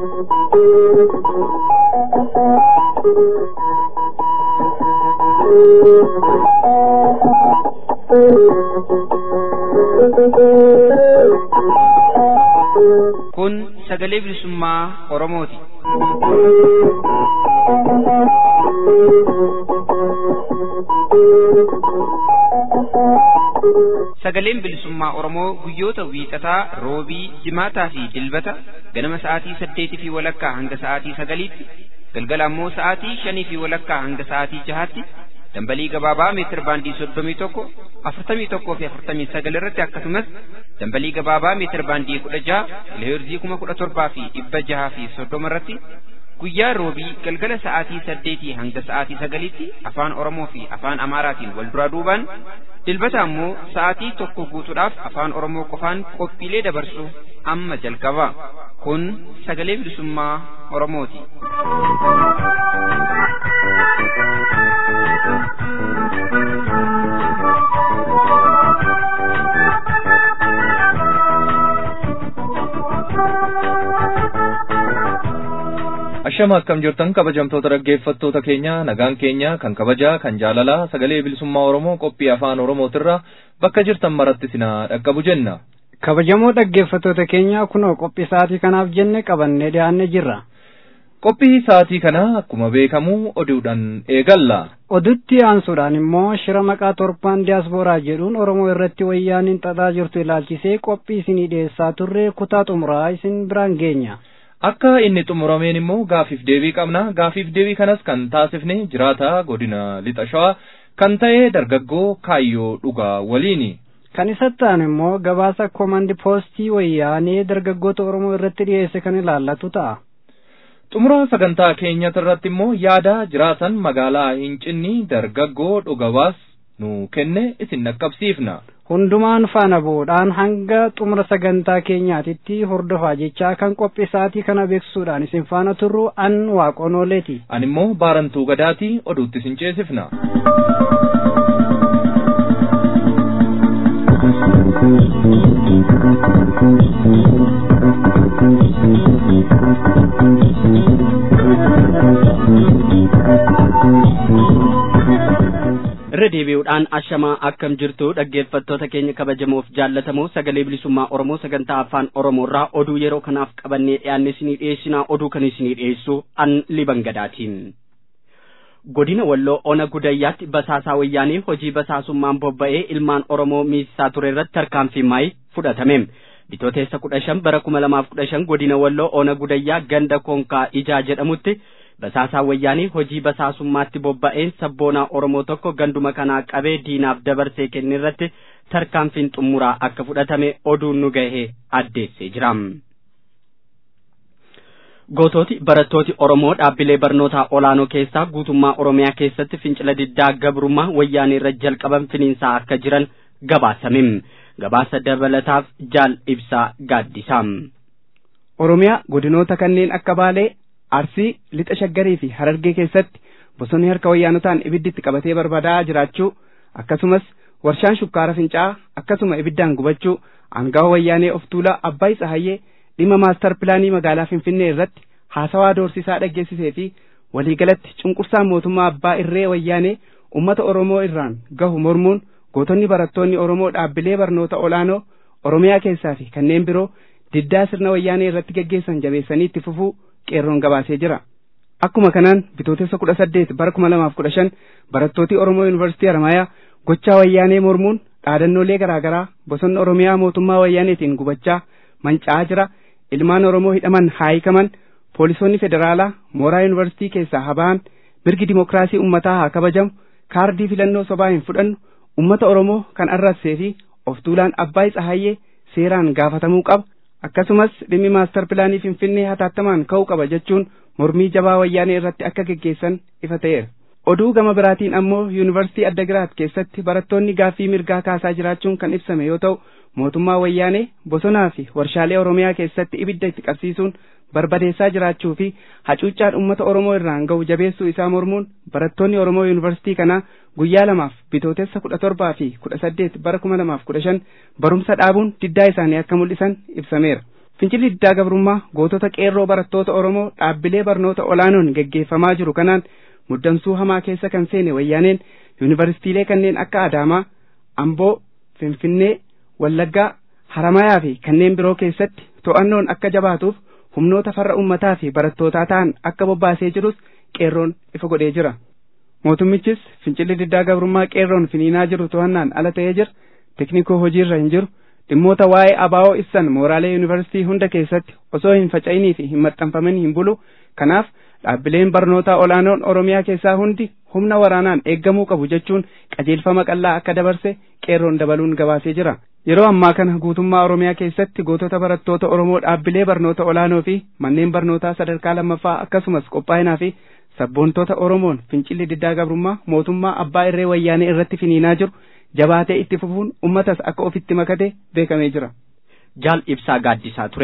Kun sagalee bilisummaa Oromooti. Sagaleen bilisummaa Oromoo guyyoota wiixataa, roobii, jimaataa fi dilbata ganama sa'aatii saddeetii fi walakkaa hanga sa'aatii sagaliitti, galgala ammoo sa'aatii shanii fi walakkaa hanga sa'aatii jahaatti dambalii gabaabaa meetir baandii soddomii tokko afurtamii tokkoo fi afurtamii sagal irratti akkasumas dambalii gabaabaa meetir baandii kudha jaha kiloheerzii kuma kudha torbaa fi dhibba jahaa fi soddoma irratti guyyaa roobii galgala sa'aatii saddeetii hanga sa'aatii sagaliitti afaan oromoo fi afaan amaaraatiin wal duraa duubaan dilbata ammoo sa'aatii tokko guutuudhaaf afaan oromoo qofaan qophiilee dabarsu amma jalqaba kun sagalee bilisummaa oromooti. Ashama akkam jirtan kabajamtoota dhaggeeffattoota keenya nagaan keenya kan kabajaa kan jaalalaa sagalee bilisummaa Oromoo qophii afaan Oromootirra bakka jirtan maratti sinaa dhaqqabu jenna. Kabajamoo dhaggeeffattoota keenya kunoo qophii sa'aatii kanaaf jenne qabannee dhiyaannee jirra. Qophii sa'aatii kana akkuma beekamu oduudhaan eegalla. Odutti aansuudhaan immoo shira maqaa torbaan diyaaspooraa jedhuun Oromoo irratti wayyaaniin xaxaa jirtu ilaalchisee qophii isinii dhiyeessaa turre kutaa xumuraa isin biraan geenya. Akka inni xumurameen immoo gaafiif deebii qabna. Gaafiif deebii kanas kan taasifne jiraata godina lixa shawaa kan ta'e dargaggoo kaayyoo dhugaa waliini. Kan isatti aanu immoo gabaasa koomandi poostii wayyaanee dargaggoota Oromoo irratti dhiyeesse kan ilaallatu ta'a. Xumura sagantaa keenyatti irratti immoo yaada jiraatan magaalaa Hincinni dargaggoo dhugabaas nu kenne isin dhaqqabsiifna. hundumaan faana bu'uudhaan hanga xumura sagantaa keenyaatitti hordofaa jechaa kan qophii sa'aatii kana beeksisuudhaan isin faana turru an waaqonooleeti. Ani immoo baarantuu gadaatii oduutti isin ceesifna. irra deebi'uudhaan ashamaa akkam jirtu dhaggeeffattoota keenya kabajamoof jaallatamoo sagalee bilisummaa oromoo sagantaa afaan oromoorraa oduu yeroo kanaaf qabannee dhiyaanne isinii dhiyeessinaa oduu kan isinii dhiyeessu an liban gadaatiin. godina walloo ona gudayyaatti basaasaa wayyaanii hojii basaasummaan bobba'ee ilmaan oromoo miisisaa ture irratti tarkaanfii maayii fudhatame. bitooteessa kudha shan bara kuma lamaaf kudha shan godina walloo ona gudayyaa ganda konkaa ijaa jedhamutti basaasaa wayyaanii hojii basaasummaatti bobba'een sabboonaa oromoo tokko ganduma kanaa qabee diinaaf dabarsee kenne irratti tarkaanfiin xumuraa akka fudhatame oduun nu gahee addeessee jira. Gootooti barattooti Oromoo dhaabbilee barnootaa olaanoo keessaa guutummaa Oromiyaa keessatti fincila diddaa gabrummaa wayyaanii irra jalqaban finiinsaa akka jiran gabaasame. Gabaasa dabalataaf jaal ibsaa gaaddisaa. Oromiyaa godinoota kanneen akka Baalee Arsii lixa shaggarii fi harargee keessatti bosonni harka wayyaanotaan ibidditti qabatee barbaadaa jiraachuu akkasumas warshaan shukkaara fincaa'aa akkasuma ibiddaan gubachuu aangawa wayyaanee of tuulaa Abbaay Tsahayyee dhimma maastar pilaanii magaalaa Finfinnee irratti haasawaa doorsisaa dhaggeessisee fi waliigalatti cunqursaan mootummaa abbaa irree wayyaanee ummata Oromoo irraan gahu mormuun gootonni barattoonni Oromoo dhaabbilee barnoota olaanoo Oromiyaa keessaa fi kanneen biroo diddaa sirna wayyaanee irratti gaggeessan jabeessanii itti fufuu qeerroon gabaasee jira. Akkuma kanaan bitootessa kudha saddeet bara kuma lamaaf kudha shan barattooti Oromoo Yuunivarsiitii Harmaayaa gochaa wayyaanee mormuun dhaadannoolee garaagaraa bosonni Oromiyaa mootummaa wayyaaneetiin gubachaa manca'aa jira. Ilmaan Oromoo hidhaman haayikaman poolisoonni federaalaa mooraa Yuunivarsiitii keessaa haba'an mirgi dimokiraasii ummataa haa kabajamu kaardii filannoo sobaa hin fudhannu ummata Oromoo kan arrabsee fi of tuulaan Abbaay Tsahayyee seeraan gaafatamuu qaba. akkasumas dhimmi maastar pilaanii finfinnee hataattamaan ka'uu qaba jechuun mormii jabaa wayyaanee irratti akka geggeessan ifa ta'eera. Oduu gama biraatiin ammoo yuunivarsiitii Addagiraat keessatti barattoonni gaaffii mirgaa kaasaa jiraachuun kan ibsame yoo ta'u mootummaa wayyaanee bosonaa fi warshaalee Oromiyaa keessatti ibidda itti qabsiisuun barbadeessaa jiraachuu fi hacuuccaan uummata Oromoo irraan ga'u jabeessuu isaa mormuun barattoonni Oromoo yuunivarsiitii kanaa guyyaa lamaaf bitootessa kudha torbaa fi kudha saddeet bara kuma lamaaf kudha shan barumsa dhaabuun diddaa isaanii akka mul'isan ibsameera. Fincilli diddaa gabrummaa gootota qeerroo barattoota Oromoo dhaabbilee barnoota olaanoon geggeeffamaa jiru kanaan muddamsuu hamaa keessa kan seene wayyaaneen yuunivarsiitiilee kanneen akka Adaamaa, Amboo, Finfinnee, Wallaggaa, Haramayaa fi kanneen biroo keessatti to'annoon akka jabaatuuf humnoota farra ummataa fi barattootaa ta'an akka bobbaasee jirus qeerroon ifa godhee jira. Mootummichis fincilli diddaa gabrummaa qeerroon finiinaa jiru to'annaan ala ta'ee jira. Teknikoo hojiirra hin jiru. Dhimmoota waa'ee abaa'oo ibsan mooraalee yuunivarsiitii hunda keessatti osoo hin faca'inii fi hin maxxanfamin hin bulu. Kanaaf dhaabbileen barnootaa olaanoon Oromiyaa keessaa hundi humna waraanaan eeggamuu qabu jechuun qajeelfama qallaa akka dabarse qeerroon dabaluun gabaasee jira. Yeroo ammaa kana guutummaa Oromiyaa keessatti gootota barattoota Oromoo dhaabbilee barnoota olaanoo fi manneen barnootaa sadarkaa lammaffaa akkasumas qophaa'inaa fi sabboontota Oromoon fincilli diddaa gabrummaa mootummaa abbaa irree wayyaanee irratti finiinaa jiru jabaatee itti fufuun ummatas akka ofitti makate beekamee jira. Jaal ibsaa gaaddisaa ture.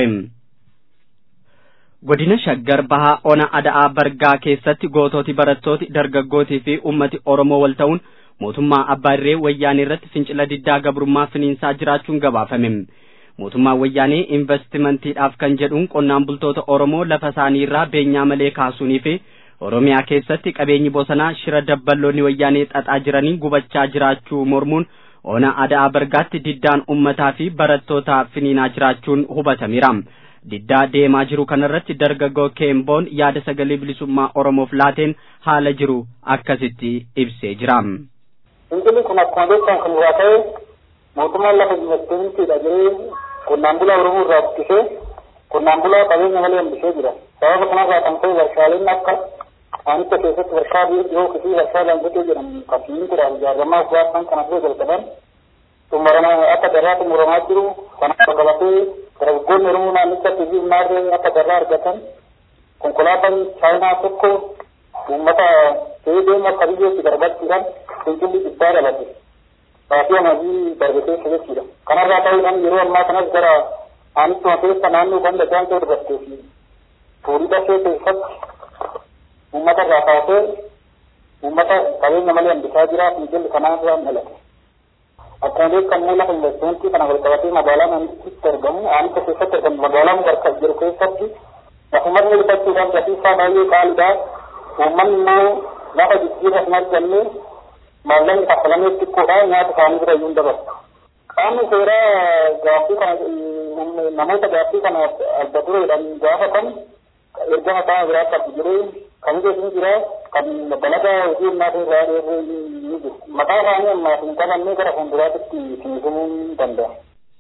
Godina Shaggar Bahaa Ona Ada'aa Bargaa keessatti gootooti barattooti dargaggootii fi ummati Oromoo wal ta'uun mootummaa abbaa irree wayyaanee irratti fincila diddaa gabrummaa finiinsaa jiraachuun gabaafame. Mootummaan wayyaanee investimentiidhaaf kan jedhuun qonnaan bultoota Oromoo lafa isaanii irraa beenyaa malee kaasuunii fi Oromiyaa keessatti qabeenyi bosonaa shira dabballoonni wayyaanee xaxaa jiranii gubachaa jiraachuu mormuun ona Ada'aa Bargaatti diddaan ummataa fi barattoota finiinaa jiraachuun hubatameera. Diddaa deemaa jiru kanarratti dargaggoo Keemboon yaada sagalee bilisummaa Oromoof laateen haala jiru akkasitti ibsee jira. Fincilli kun akkuma beekamu kan biraa ta'e mootummaan lafa investimantiidha jedhee qonnaan bulaa Oromoo irraa buqqisee qonnaan bulaa qabeenya malee hambisee jira. Sababa kanarraa kan ta'e warshaaleen akka Waanicha keessatti warshaa dhiyoo fi warshaa Dangote jedhamu kan simintiidhaan ijaaramaa baasan kana dura jalqaban xumuramaa akka darraa xumuramaa jiru kan qabatee dargaggoonni Oromoo naannichatti fi maarree akka darraa argatan konkolaataan chaayinaa tokko uummata ta'ee deemu akka biyyootti darbachuudhaan fincilli dhibbaa dhalate. Baasii amajii dargateessa jechuudha. Kanarraa ta'uudhaan yeroo ammaa kanas gara naannichuma keessa naannoo kan dachaan ta'e dubartee fi fuudhii dafee keessatti uummata irraa kaasee uummata qabeenya malee hambisaa jira fincilli kanarraa mul'ate. Akkuma beekamu lafa investimentii kana wal qabatee magaalaa naannichitti argamu aanicha keessatti argamu magaalaan bakka jiru keessatti lafumarri bitachuudhaan gatii isaa baay'ee qaaliidha. Uummanni immoo lafa jijjiirra hin arganne maallaqni kaffalamee xiqqoodha nyaata isaanii bira iyyuu hin dabarsu. Qaamni seeraa gaaffii kana namoota gaaffii kana adda dureedhaan gaafatan erga mataa biraa qabu jedhee kan jedhu jira kan dalagaa hojii ummata irraa dheeree ni jiru. Mataa isaanii ammaaf hin qabannee gara fuulduraatti fiigumuu danda'a.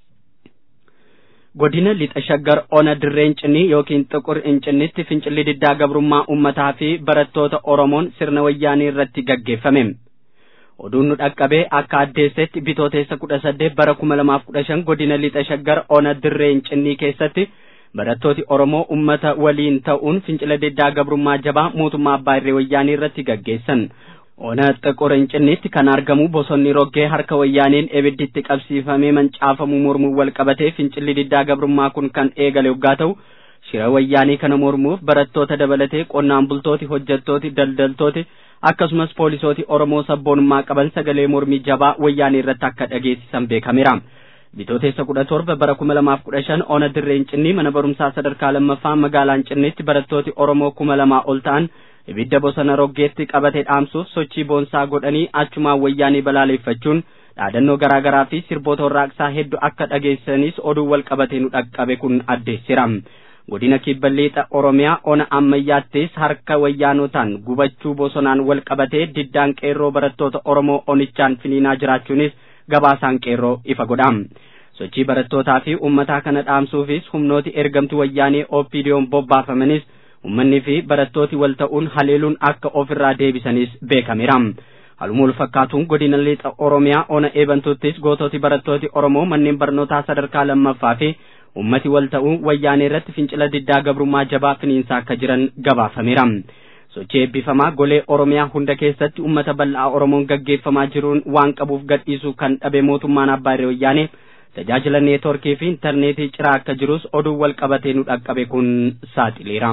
Godina lixa shaggar ona dirreen cinii yookiin xuqur incinnitti fincilli diddaa gabrummaa ummataa fi barattoota Oromoon sirna wayyaanii irratti gaggeeffame. Oduun nu dhaqqabee akka addeessetti bitooteessa kudha saddeet bara kuma lamaaf kudha shan godina lixa shaggar ona dirreen cinii keessatti barattooti Oromoo ummata waliin ta'uun fincila diddaa gabrummaa jabaa mootummaa abbaa irree wayyaanii irratti gaggeessan. Ona xuqur incinnitti kan argamu bosonni roggee harka wayyaaniin ibidditti qabsiifamee mancaafamuu mormuu wal qabatee fincilli diddaa gabrummaa kun kan eegale waggaa ta'u shira wayyaanii kana mormuuf barattoota dabalatee qonnaan bultooti hojjettooti daldaltooti akkasumas poolisooti Oromoo sabboonummaa qaban sagalee mormii jabaa wayyaanii irratti akka dhageessisan beekameera. Bitooteessa kudha torba bara kuma lamaaf kudha shan ona dirreen cinnii mana barumsaa sadarkaa lammaffaa magaalaan cinniitti barattooti Oromoo kuma lamaa ol ta'an ibidda bosona roggeetti qabatee dhaamsuuf sochii boonsaa godhanii achumaan wayyaanii balaaleffachuun dhaadannoo garaa garaa fi sirboota warraaqsaa hedduu akka dhageessanis oduu wal qabatee nu dhaqqabe kun addeessira. Godina kibba lixa Oromiyaa ona ammayyaattis harka wayyaanotaan gubachuu bosonaan wal qabatee diddaan qeerroo barattoota Oromoo onichaan finiinaa jiraachuunis gabaasaan qeerroo ifa godha. Sochii barattootaa fi uummataa kana dhaamsuufis humnooti ergamtuu wayyaanee OPDO'n bobbaafamanis uummanni fi barattooti wal ta'uun haleeluun akka ofirraa deebisanis beekameera. Haluma wal fakkaatuun godina lixa Oromiyaa ona eebantuuttis goototi barattooti Oromoo manneen barnootaa sadarkaa lammaffaa fi ummati wal ta'uun wayyaanee irratti fincila diddaa gabrummaa jabaa finiinsaa akka jiran gabaafameera. Sochii eebbifamaa golee Oromiyaa hunda keessatti ummata bal'aa Oromoon gaggeeffamaa jiruun waan qabuuf gadhiisuu kan dhabe mootummaan abbaa irree wayyaanee tajaajila neetworkii fi intarneetii ciraa akka jirus oduu wal qabatee nu dhaqqabe kun saaxileera.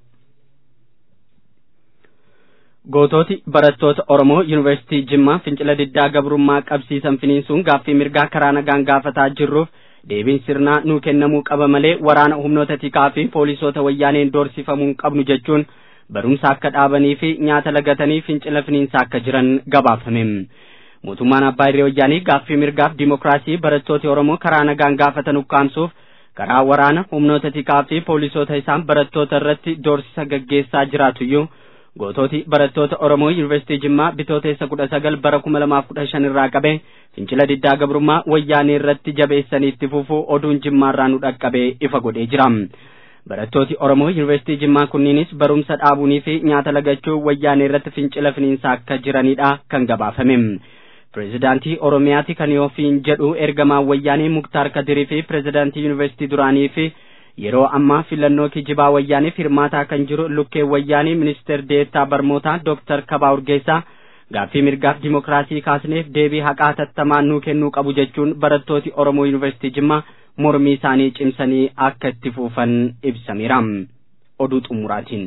Gootooti barattoota Oromoo Yuunivarsiitii Jimmaa fincila diddaa gabrummaa qabsiisan finiinsuun gaaffii mirgaa karaa nagaan gaafataa jirruuf deebiin sirnaa nuu kennamuu qaba malee waraana humnoota tikaa fi poolisoota wayyaaneen doorsifamuu hin qabnu jechuun barumsa akka dhaabanii fi nyaata lagatanii fincila finiinsa akka jiran gabaafame. Mootummaan Abbaa Irree Wayyaanii gaaffii mirgaaf dimokiraasii barattooti Oromoo karaa nagaan gaafatan ukkaamsuuf karaa waraana humnoota tikaa fi poolisoota isaan barattoota irratti doorsisa gaggeessaa jiraatuyyuu gootooti barattoota Oromoo Yuunivarsiitii Jimmaa bitooteessa kudha sagal bara kuma lamaaf kudha shan irraa qabee fincila diddaa gabrummaa wayyaanee irratti jabeessanii itti fufuu oduun jimmaarraa nu dhaqqabee ifa godhee jira. Barattooti Oromoo Yuunivarsiitii Jimmaa kunniinis barumsa dhaabuunii fi nyaata lagachuu wayyaanee irratti fincila finiinsaa akka jiranidha kan gabaafame. Pireezidaantii Oromiyaati kan yoofiin jedhu ergamaan wayyaanee Muktaar Kadirii fi pireezidaantii Yuunivarsiitii duraanii fi yeroo ammaa filannoo kijibaa wayyaaniif hirmaataa kan jiru lukkee wayyaanii ministeer deettaa barmootaa Dooktar Kabaa Urgeessaa gaaffii mirgaaf dimokiraasii kaasneef deebii haqaa tattamaan nuu kennuu qabu jechuun barattooti Oromoo Yuunivarsiitii Jimmaa mormii isaanii cimsanii akka itti fufan ibsameera. Oduu xumuraatiin.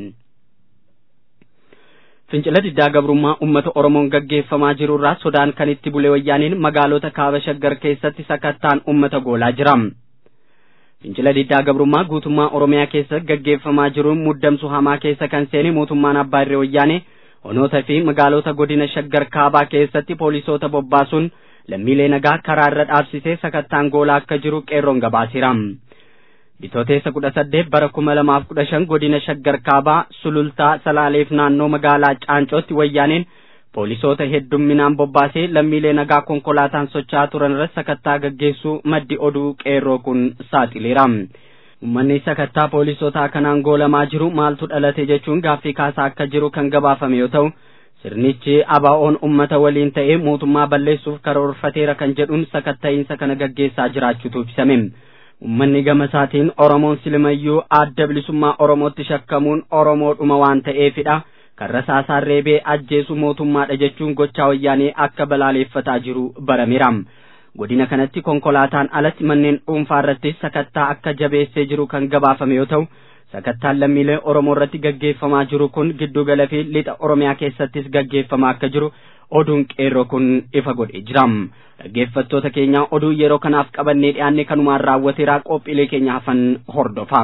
Fincila diddaa gabrummaa uummata Oromoon gaggeeffamaa jirurraa sodaan kan itti bule wayyaaniin magaalota kaaba shaggar keessatti sakattaan uummata goolaa jira. Fincila diddaa gabrummaa guutummaa Oromiyaa keessa gaggeeffamaa jiruun muddamsu hamaa keessa kan seene mootummaan Abbaa Irree Wayyaanee honoota fi magaalota godina shaggar kaabaa keessatti poolisoota bobbaasuun lammiilee nagaa karaa irra dhaabsisee sakattaan goolaa akka jiru qeerroon gabaaseera. Bitooteessa kudha saddeet bara kuma lamaaf kudha shan godina shaggar kaabaa sulultaa salaaleef naannoo magaalaa caancootti wayyaaneen poolisoota heddumminaan bobbaasee lammiilee nagaa konkolaataan socho'aa turan irratti sakattaa gaggeessuu maddi oduu qeerroo kun saaxileera. Uummanni sakattaa poolisootaa kanaan goolamaa jiru maaltu dhalate jechuun gaaffii kaasaa akka jiru kan gabaafame yoo ta'u sirnichi abaa'oon ummata waliin ta'ee mootummaa balleessuuf karoorfateera kan jedhuun sakatta'iinsa kana gaggeessaa jiraachuutu ibsame. Uummanni gama isaatiin Oromoon silimayyuu adda bilisummaa Oromootti shakkamuun Oromoodhuma waan ta'eefidha. Kan rasaasaan reebee ajjeesu mootummaadha jechuun gochaa wayyaanee akka balaaleeffataa jiru barameera. Godina kanatti konkolaataan alatti manneen dhuunfaa irratti sakattaa akka jabeessee jiru kan gabaafame yoo ta'u, sakattaan lammiilee Oromoo irratti gaggeeffamaa jiru kun giddugala fi lixa Oromiyaa keessattis gaggeeffamaa akka jiru oduun qeerroo kun ifa godhee jira. Dhaggeeffattoota keenya oduu yeroo kanaaf qabannee dhiyaanne kanumaan raawwateera qophiilee keenya hafan hordofaa.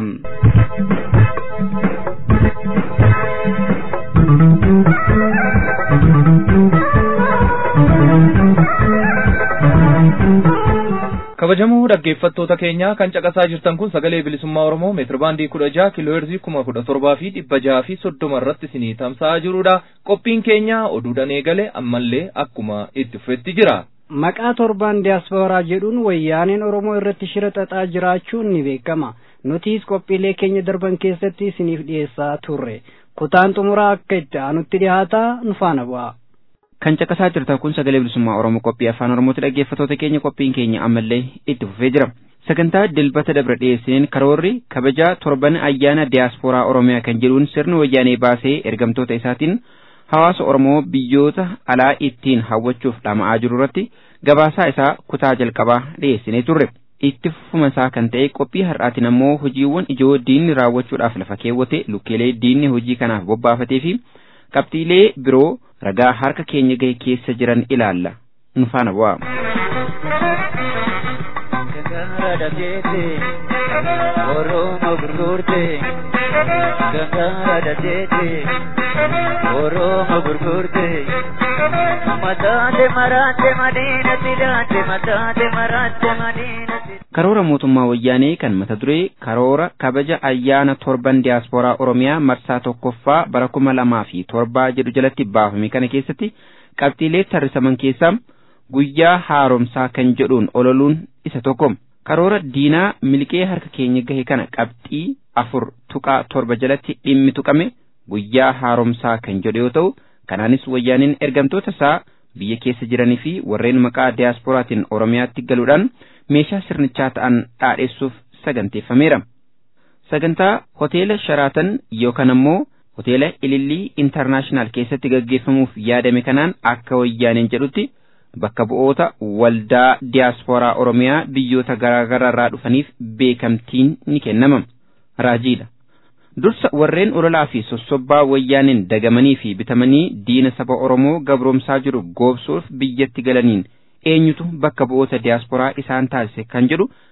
kabajamoo dhaggeeffattoota keenyaa kan caqasaa jirtan kun sagalee bilisummaa oromoo meetirbaandii kudha jaha kiilooherzii kuma kudha torbaa fi dhibba jaha fi soddoma irratti isinii tamsa'aa jirudha qophiin keenya oduudhaan eegale ammallee akkuma itti fufetti jira. maqaa torbaan diyaaspooraa jedhuun wayyaaneen oromoo irratti shira xaxaa jiraachuun ni beekama nutis qophiilee keenya darban keessatti isiniif dhiyeessaa turre kutaan xumuraa akka itti aanutti dhiyaataa nu faana bu'a. kan caqasaa jirtan kun sagalee bilisummaa oromoo qophii afaan oromooti dhaggeeffattoota keenya qophiin keenya ammallee itti fufee jira sagantaa dilbata dabra dhiyeessineen karoorri kabajaa torban ayyaana diyaaspooraa oromiyaa kan jedhuun sirni wayyaanee baasee ergamtoota isaatiin hawaasa oromoo biyyoota alaa ittiin hawwachuuf dhama'aa jiru irratti gabaasaa isaa kutaa jalqabaa dhiyeessinee turre itti fufuma isaa kan ta'e qophii har'aatiin ammoo hojiiwwan ijoo diinni raawwachuudhaaf lafa keewwate lukkeelee diinni hojii kanaaf bobbaafatee fi qabxiilee biroo ragaa harka keenya gahe keessa jiran ilaalla nu faana bu'aa. Oromoo gurgurte gangaara dateete Oromoo gurgurte mataate maraate madiina sidaate mataate maraate madiina karoora mootummaa wayyaanee kan mata duree karoora kabaja ayyaana torban diyaaspooraa oromiyaa marsaa tokkoffaa bara kuma lamaa fi torbaa jedhu jalatti baafame kana keessatti qabxiilee tarrisaman keessaa guyyaa haaromsaa kan jedhuun ololuun isa tokko karoora diinaa miliqee harka keenya gahe kana qabxii afur tuqaa torba jalatti dhimmi tuqame guyyaa haaromsaa kan jedhu yoo ta'u kanaanis wayyaaniin ergamtoota isaa biyya keessa jiranii fi warreen maqaa diyaasporaatiin oromiyaatti galuudhaan meeshaa sirnichaa ta'an dhaadheessuuf saganteeffameera. Sagantaa hoteela Sharaatan yookaan ammoo hoteela Ilillii Intarnaashinaal keessatti gaggeeffamuuf yaadame kanaan akka wayyaaneen jedhutti bakka bu'oota waldaa diyaaspooraa Oromiyaa biyyoota garaagaraa irraa dhufaniif beekamtiin ni kennama. Raajiidha. Dursa warreen ololaa fi sossobbaa wayyaaneen dagamanii fi bitamanii diina saba Oromoo gabroomsaa jiru goobsuuf biyyatti galaniin eenyutu bakka bu'oota diyaasporaa isaan taasise kan jedhu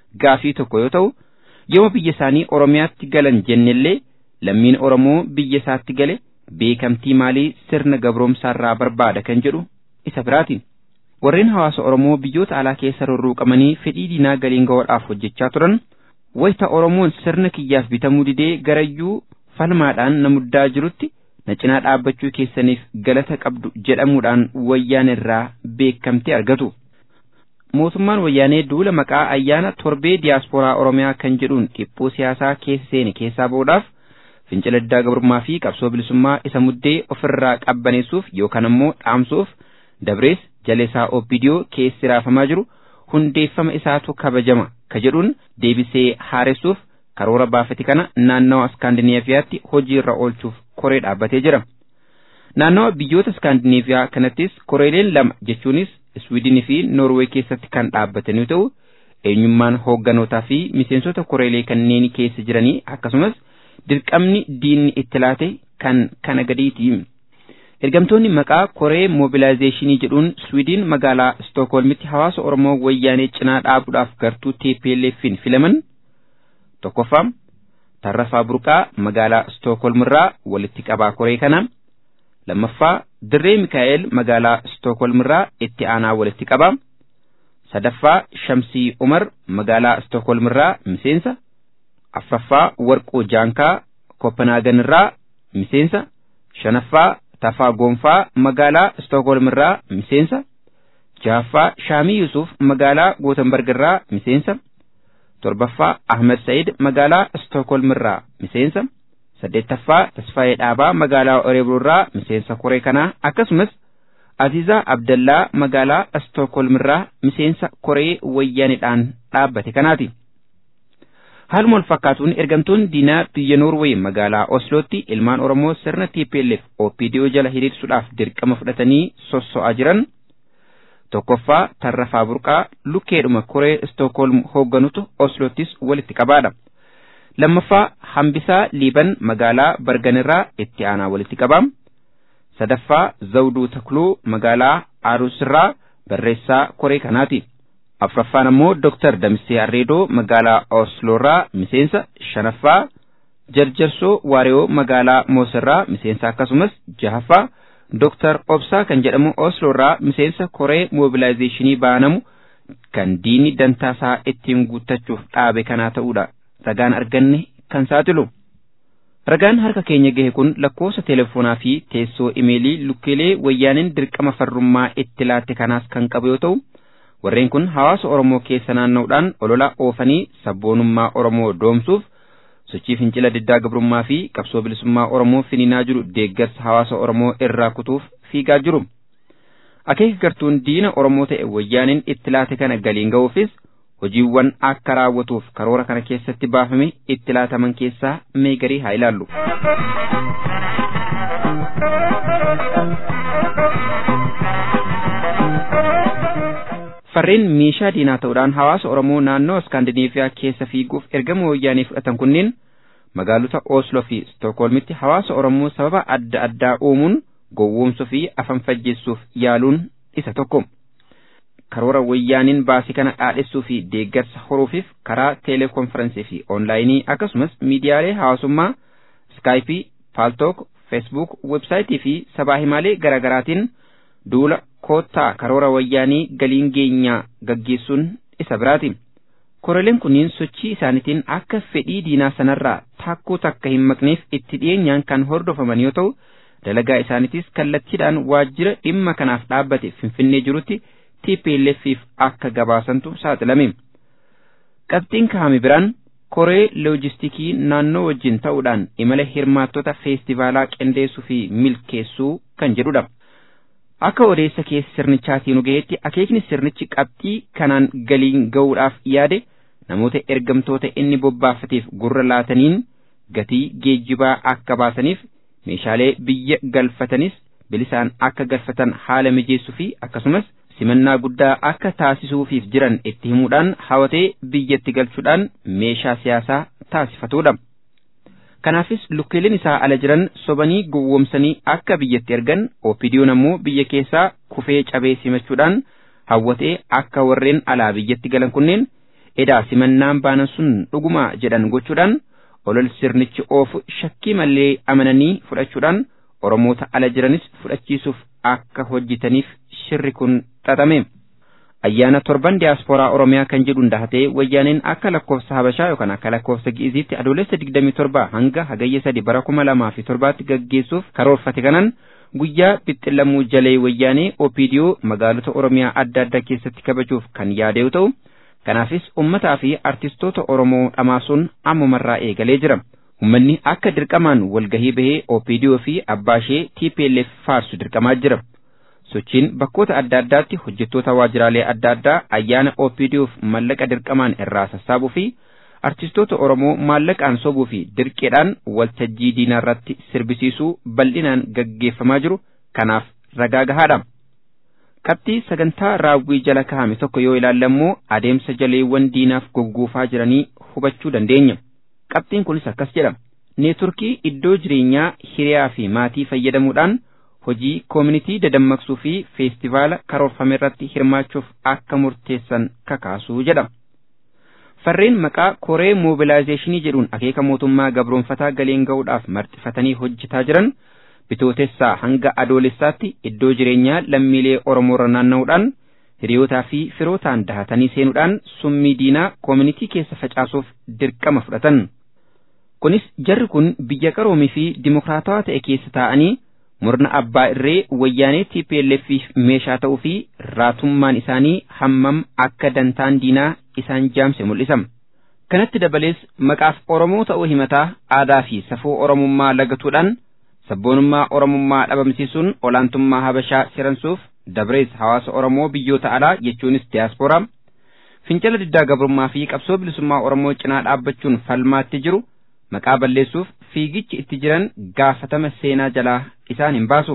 gaafii tokko yoo ta'u yooma biyya isaanii oromiyaatti galan jennellee lammiin oromoo biyya isaatti gale beekamtii maalii sirna gabroomsaarraa barbaada kan jedhu isa biraati. warreen hawaasa oromoo biyyoota alaa keessa rurruuqamanii fedhii diinaa galiin gahuudhaaf hojjechaa turan wayita oromoon sirna kiyyaaf bitamuu didee garayyuu falmaadhaan na muddaa jirutti na cinaa dhaabbachuu keessaniif galata qabdu jedhamuudhaan wayyaan irraa beekamtii argatu. Mootummaan wayyaanee duula maqaa ayyaana torbee diyaaspooraa oromiyaa kan jedhuun dhiphuu siyaasaa keessa seene keessaa ba'uudhaaf fincila diddaa gabrummaa fi qabsoo bilisummaa isa muddee ofirraa qabbaneessuuf yookaan ammoo dhaamsuuf dabrees jalesaa obbidiyoo keessi raafamaa jiru hundeeffama isaatu kabajama ka jedhuun deebisee haaressuuf karoora baafate kana naannawa iskaandinaaviyaatti hojii irra oolchuuf koree dhaabbatee jira. Naannawa biyyoota iskaandinaaviyaa kanattis koreeleen lama jechuunis Iswiidinii fi Noorwee keessatti kan dhaabbatan yoo ta'u eenyummaan hoogganootaa fi miseensota koreelee kanneen keessa jiranii akkasumas dirqamni diinni itti laate kan kana gadiiti. Ergamtoonni maqaa koree moobilaayizeeshinii jedhuun Swiidin magaalaa Stookholmitti hawaasa Oromoo wayyaanee cinaa dhaabuudhaaf gartuu TPLF'n filaman tokkoffaa Tarrafaa Burqaa magaalaa Stookholmirraa walitti qabaa koree kana lammaffaa Dirree Mikaa'el magaalaa Stookholmirraa itti aanaa walitti qabaa sadaffaa Shamsii Umar magaalaa Stookholmirraa miseensa afraffaa Warquu Jaankaa Kopenhaagenirraa miseensa shanaffaa Tafaa Gonfaa magaalaa Stookholmirraa miseensa jahaffaa Shaamii Yusuf magaalaa Gootenbergirraa miseensa torbaffaa Ahmed Said magaalaa Stookholmirraa miseensa saddeettaffaa Tasfaayee Dhaabaa magaalaa Oreebroorraa miseensa koree kanaa akkasumas Azizaa Abdallaa magaalaa Stookholmirraa miseensa koree wayyaanidhaan dhaabbate kanaati. Haaluma wal fakkaatuun ergamtoonni diinaa biyya Noorweey magaalaa Oslootti ilmaan Oromoo sirna TPLF OPDO jala hiriirsuudhaaf dirqama fudhatanii sosso'aa jiran tokkoffaa Tarrafaa Burqaa lukkeedhuma koree Stookholm hoogganutu Osloottis walitti qabaadha. Lammaffaa Hambisaa Liiban magaalaa Barganirraa itti aanaa walitti qabaa. Sadaffaa Zawduu Takluu magaalaa Aarusirraa barreessaa koree kanaati. afraffaan ammoo Dr. Damsee Arreedoo magaalaa Osloorraa miseensa shanaffaa Jarjarsoo Waariyoo magaalaa Moosirraa miseensa akkasumas jahaffaa Dr. Obsaa kan jedhamu Osloorraa miseensa koree moobilaayizeeshinii baanamu kan diinni dantaasaa ittiin guuttachuuf dhaabe kanaa ta'uudha. Ragaan arganne kan saaxilu. Ragaan harka keenya gahe kun lakkoofsa teleefoonaa fi teessoo imeelii lukkeelee wayyaaniin dirqama farrummaa itti laatte kanaas kan qabu yoo ta'u, warreen kun hawaasa Oromoo keessa naanna'uudhaan olola oofanii sabboonummaa Oromoo doomsuuf sochii fincila diddaa gabrummaa fi qabsoo bilisummaa Oromoo finiinaa jiru deeggarsa hawaasa Oromoo irraa kutuuf fiigaa jiru. Akeeka gartuun diina Oromoo ta'e wayyaaniin itti laate kana galiin ga'uufis hojiiwwan akka raawwatuuf karoora kana keessatti baafame itti laataman keessaa mee garii haa ilaallu. Farreen meeshaa diinaa ta'uudhaan hawaasa Oromoo naannoo Iskaandinaaviyaa keessa fiiguuf ergama wayyaanii fudhatan kunneen magaalota Osloo fi Stookholmitti hawaasa Oromoo sababa adda addaa uumuun gowwoomsuu fi afan fajjeessuuf yaaluun isa tokko. Karoora wayyaaniin baasii kana dhaadhessuu fi deeggarsa horuufiif karaa teeleekonferansii fi oonlaayinii akkasumas miidiyaalee hawaasummaa Iskaayipii, Paaltook, Feesbuuk, websaayitii fi sabaa himaalee garaagaraatiin duula koottaa karoora wayyaanii galiin geenyaa gaggeessuun isa biraati. Koroleen kunniin sochii isaaniitiin akka fedhii diinaa sanarraa takkuu takka hin maqneef itti dhiyeenyaan kan hordofaman yoo ta'u, dalagaa isaaniitis kallattiidhaan waajjira dhimma kanaaf dhaabbate Finfinnee jirutti TPLF'if akka gabaasantu saaxilame. Qabxiin kaa'ame biraan koree loojistikii naannoo wajjin ta'uudhaan imala hirmaattota feestivaalaa qindeessuu fi milkeessuu kan jedhudha. Akka odeessa keessa sirnichaatiin nu gaheetti akeekni sirnichi qabxii kanaan galiin ga'uudhaaf yaade namoota ergamtoota inni bobbaafateef gurra laataniin gatii geejjibaa akka baasaniif meeshaalee biyya galfatanis bilisaan akka galfatan haala mijeessuu fi akkasumas simannaa guddaa akka taasisuufiif jiran itti himuudhaan hawatee biyyatti galchuudhaan meeshaa siyaasaa taasifatudha. Kanaafis lukkeeleen isaa ala jiran sobanii gowwoomsanii akka biyyatti ergan OPDO'n ammoo biyya keessaa kufee cabee simachuudhaan hawwatee akka warreen alaa biyyatti galan kunneen edaa simannaan baanan sun dhuguma jedhan gochuudhaan olol sirnichi oofu shakkii malee amananii fudhachuudhaan oromoota ala jiranis fudhachiisuuf akka hojjetaniif shirri kun xaxame. Ayyaana torban diyaaspooraa Oromiyaa kan jedhuun dahatee wayyaaneen akka lakkoofsa Habashaa yookaan akka lakkoofsa Gi'iziitti adoolessa 27 hanga hagayya 3 bara 2007tti gaggeessuuf karoorfate kanaan guyyaa bixxilamuu jalee wayyaanee OPDO magaalota Oromiyaa adda addaa keessatti kabajuuf kan yaade yoo ta'u, kanaafis uummataa fi artistoota Oromoo dhamaasuun ammumarraa eegalee jira. Uummanni akka dirqamaan walgahii bahee OPDO fi abbaashee TPLF faarsu dirqamaa jira. Sochiin bakkoota adda addaatti hojjettoota waajjiraalee adda addaa ayyaana OPDOf mallaqa dirqamaan irraa sassaabuu fi artistoota Oromoo maallaqaan sobuu fi dirqeedhaan waltajjii diinaa irratti sirbisiisuu bal'inaan gaggeeffamaa jiru kanaaf ragaa gahaadha. Qabxii sagantaa raawwii jala kaa'ame tokko yoo ilaalle immoo adeemsa jaleewwan diinaaf gogguufaa jiranii hubachuu dandeenya. Qabxiin kunis akkas jedha. Neetworkii iddoo jireenyaa hiriyaa fi maatii fayyadamuudhaan hojii koomunitii dadammaqsuu fi feestivaala karoorfame irratti hirmaachuuf akka murteessan kakaasuu jedha. Farreen maqaa koree moobilaayizeeshinii jedhuun akeeka mootummaa gabroonfataa galeen ga'uudhaaf marxifatanii hojjetaa jiran bitootessaa hanga adoolessaatti iddoo jireenyaa lammiilee Oromoorra naanna'uudhaan hiriyootaa fi firootaan dahatanii seenuudhaan summii diinaa koomunitii keessa facaasuuf dirqama fudhatan. Kunis jarri kun biyya qaroomii fi dimokiraatawaa ta'e keessa taa'anii murna abbaa irree wayyaanee TPLFif meeshaa ta'uu fi raatummaan isaanii hammam akka dantaan diinaa isaan jaamse mul'isa. Kanatti dabalees maqaaf Oromoo ta'uu himataa aadaa fi safuu Oromummaa lagatuudhaan sabboonummaa Oromummaa dhabamsiisuun olaantummaa Habashaa siransuuf dabrees hawaasa Oromoo biyyoota alaa jechuunis diyaaspooraa fincila diddaa gabrummaa fi qabsoo bilisummaa Oromoo cinaa dhaabbachuun falmaatti jiru maqaa balleessuuf fiigichi itti jiran gaafatama seenaa jalaa isaan hin baasu.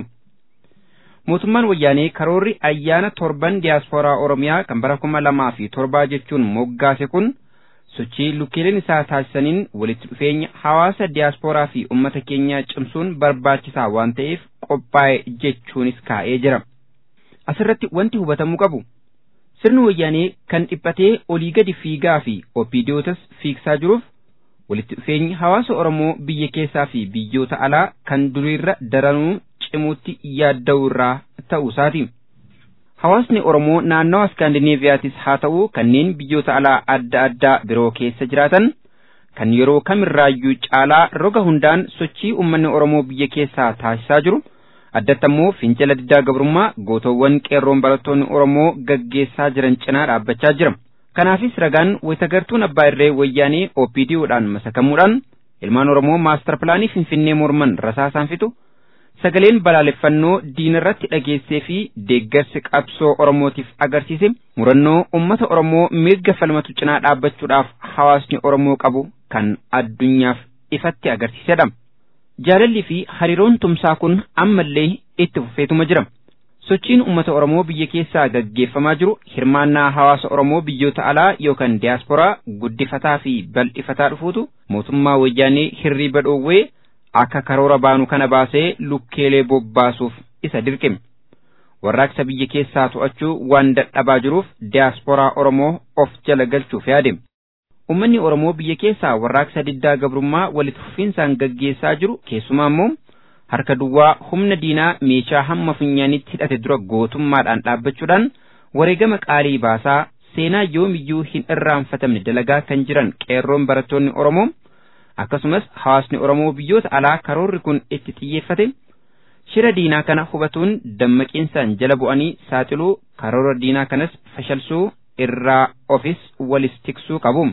Mootummaan wayyaanee karoorri ayyaana torban diyaaspooraa Oromiyaa kan bara kuma lamaa fi torbaa jechuun moggaase kun sochii lukkeeleen isaa taasisaniin walitti dhufeenya hawaasa diyaaspooraa fi uummata keenyaa cimsuun barbaachisaa waan ta'eef qophaa'e jechuunis kaa'ee jira. Asirratti wanti hubatamuu qabu. Sirni wayyaanee kan dhiphatee olii gadi fiigaa fi opiidiyootas fiigsaa jiruuf walitti dhufeenyi hawaasa Oromoo biyya keessaa fi biyyoota alaa kan duriirra daranuu cimuutti yaadda'u irraa ta'uu isaati. Hawaasni Oromoo naannawa Iskaandineeviyaatis haa ta'u kanneen biyyoota alaa adda addaa biroo keessa jiraatan kan yeroo kamirraayyuu caalaa roga hundaan sochii uummanni Oromoo biyya keessaa taasisaa jiru addatti ammoo fincila diddaa gabrummaa gootowwan qeerroon barattoonni Oromoo gaggeessaa jiran cinaa dhaabbachaa jira. Kanaafis ragaan wayitagartuun abbaa irree wayyaanee OPDOdhaan masakamuudhaan ilmaan Oromoo maastar pilaanii Finfinnee morman rasaasaan fixu sagaleen balaaleffannoo diinarratti dhageessee fi deeggarsi qabsoo Oromootiif agarsiise murannoo uummata Oromoo mirga falmatu cinaa dhaabbachuudhaaf hawaasni Oromoo qabu kan addunyaaf ifatti agarsiisedha. Jaalalli fi hariiroon tumsaa kun ammallee itti fufeetuma jira. Sochiin uummata Oromoo biyya keessaa gaggeeffamaa jiru hirmaannaa hawaasa Oromoo biyyoota alaa yookaan diyaasporaa guddifataa fi bal'ifataa dhufuutu mootummaa wayyaanee hirriiba dhoowwee akka karoora baanu kana baasee lukkeelee bobbaasuuf isa dirqime. Warraaqsa biyya keessaa to'achuu waan dadhabaa jiruuf diyaasporaa Oromoo of jala galchuuf yaade. Uummanni Oromoo biyya keessaa warraaqsa diddaa gabrummaa walitti fufinsaan gaggeessaa jiru keessumaa immoo harka duwwaa humna diinaa meeshaa hamma funyaanitti hidhate dura gootummaadhaan dhaabbachuudhaan wareegama qaalii baasaa seenaa yoomiyyuu hin irraanfatamne dalagaa kan jiran qeerroon barattoonni Oromoo akkasumas hawaasni Oromoo biyyoota alaa karoorri kun itti xiyyeeffate shira diinaa kana hubatuun dammaqiinsaan jala bu'anii saaxiluu karoora diinaa kanas fashalsuu irraa ofis walis tiksuu qabu.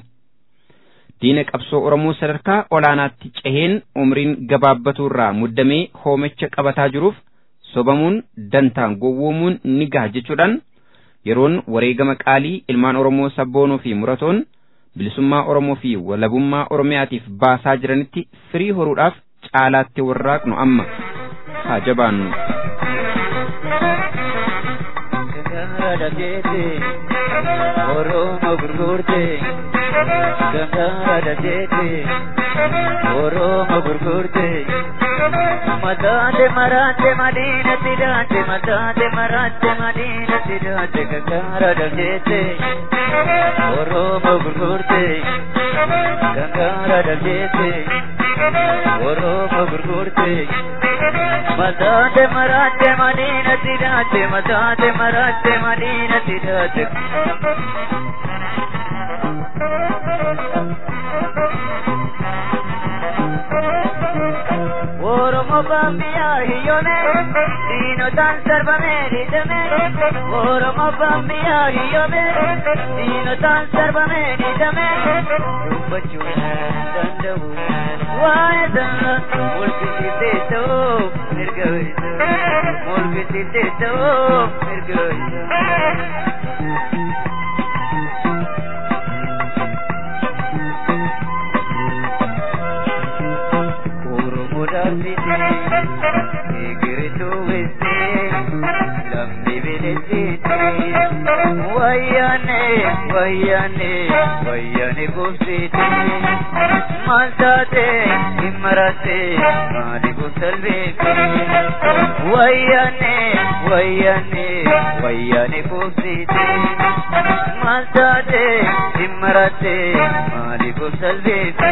diina qabsoo Oromoo sadarkaa olaanaatti ceheen umriin gabaabbatu irraa muddamee hoomicha qabataa jiruuf sobamuun dantaan gowwoomuun ni gaha jechuudhaan yeroon wareegama qaalii ilmaan Oromoo sabboonoo fi muratoon bilisummaa Oromoo fi walabummaa Oromiyaatiif baasaa jiranitti firii horuudhaaf caalaatti warraaqnu amma haa jabaannu. Oromoo gurgurtee. Gangara deete Oromo gurgurte Matate marate madina tirate matate marate madina tirate gangara daljete Oromo gurgurte gangara daljete Oromo gurgurte Matate marate madina tirate matate marate madina tirate Oromo bambiya hiyone dino tan sarva meri dame Oromo bambiya hiyone dino tan sarva meri dame Rupachu dandavu vaeda mulki siddheto nirgavito mulki siddheto nirgavito mudafite igiritu wese lambi biletite wayane wayane wayane gufsite masate imrate mali gusalvete wayane wayane wayane gufsite masate imrate mali gusalvete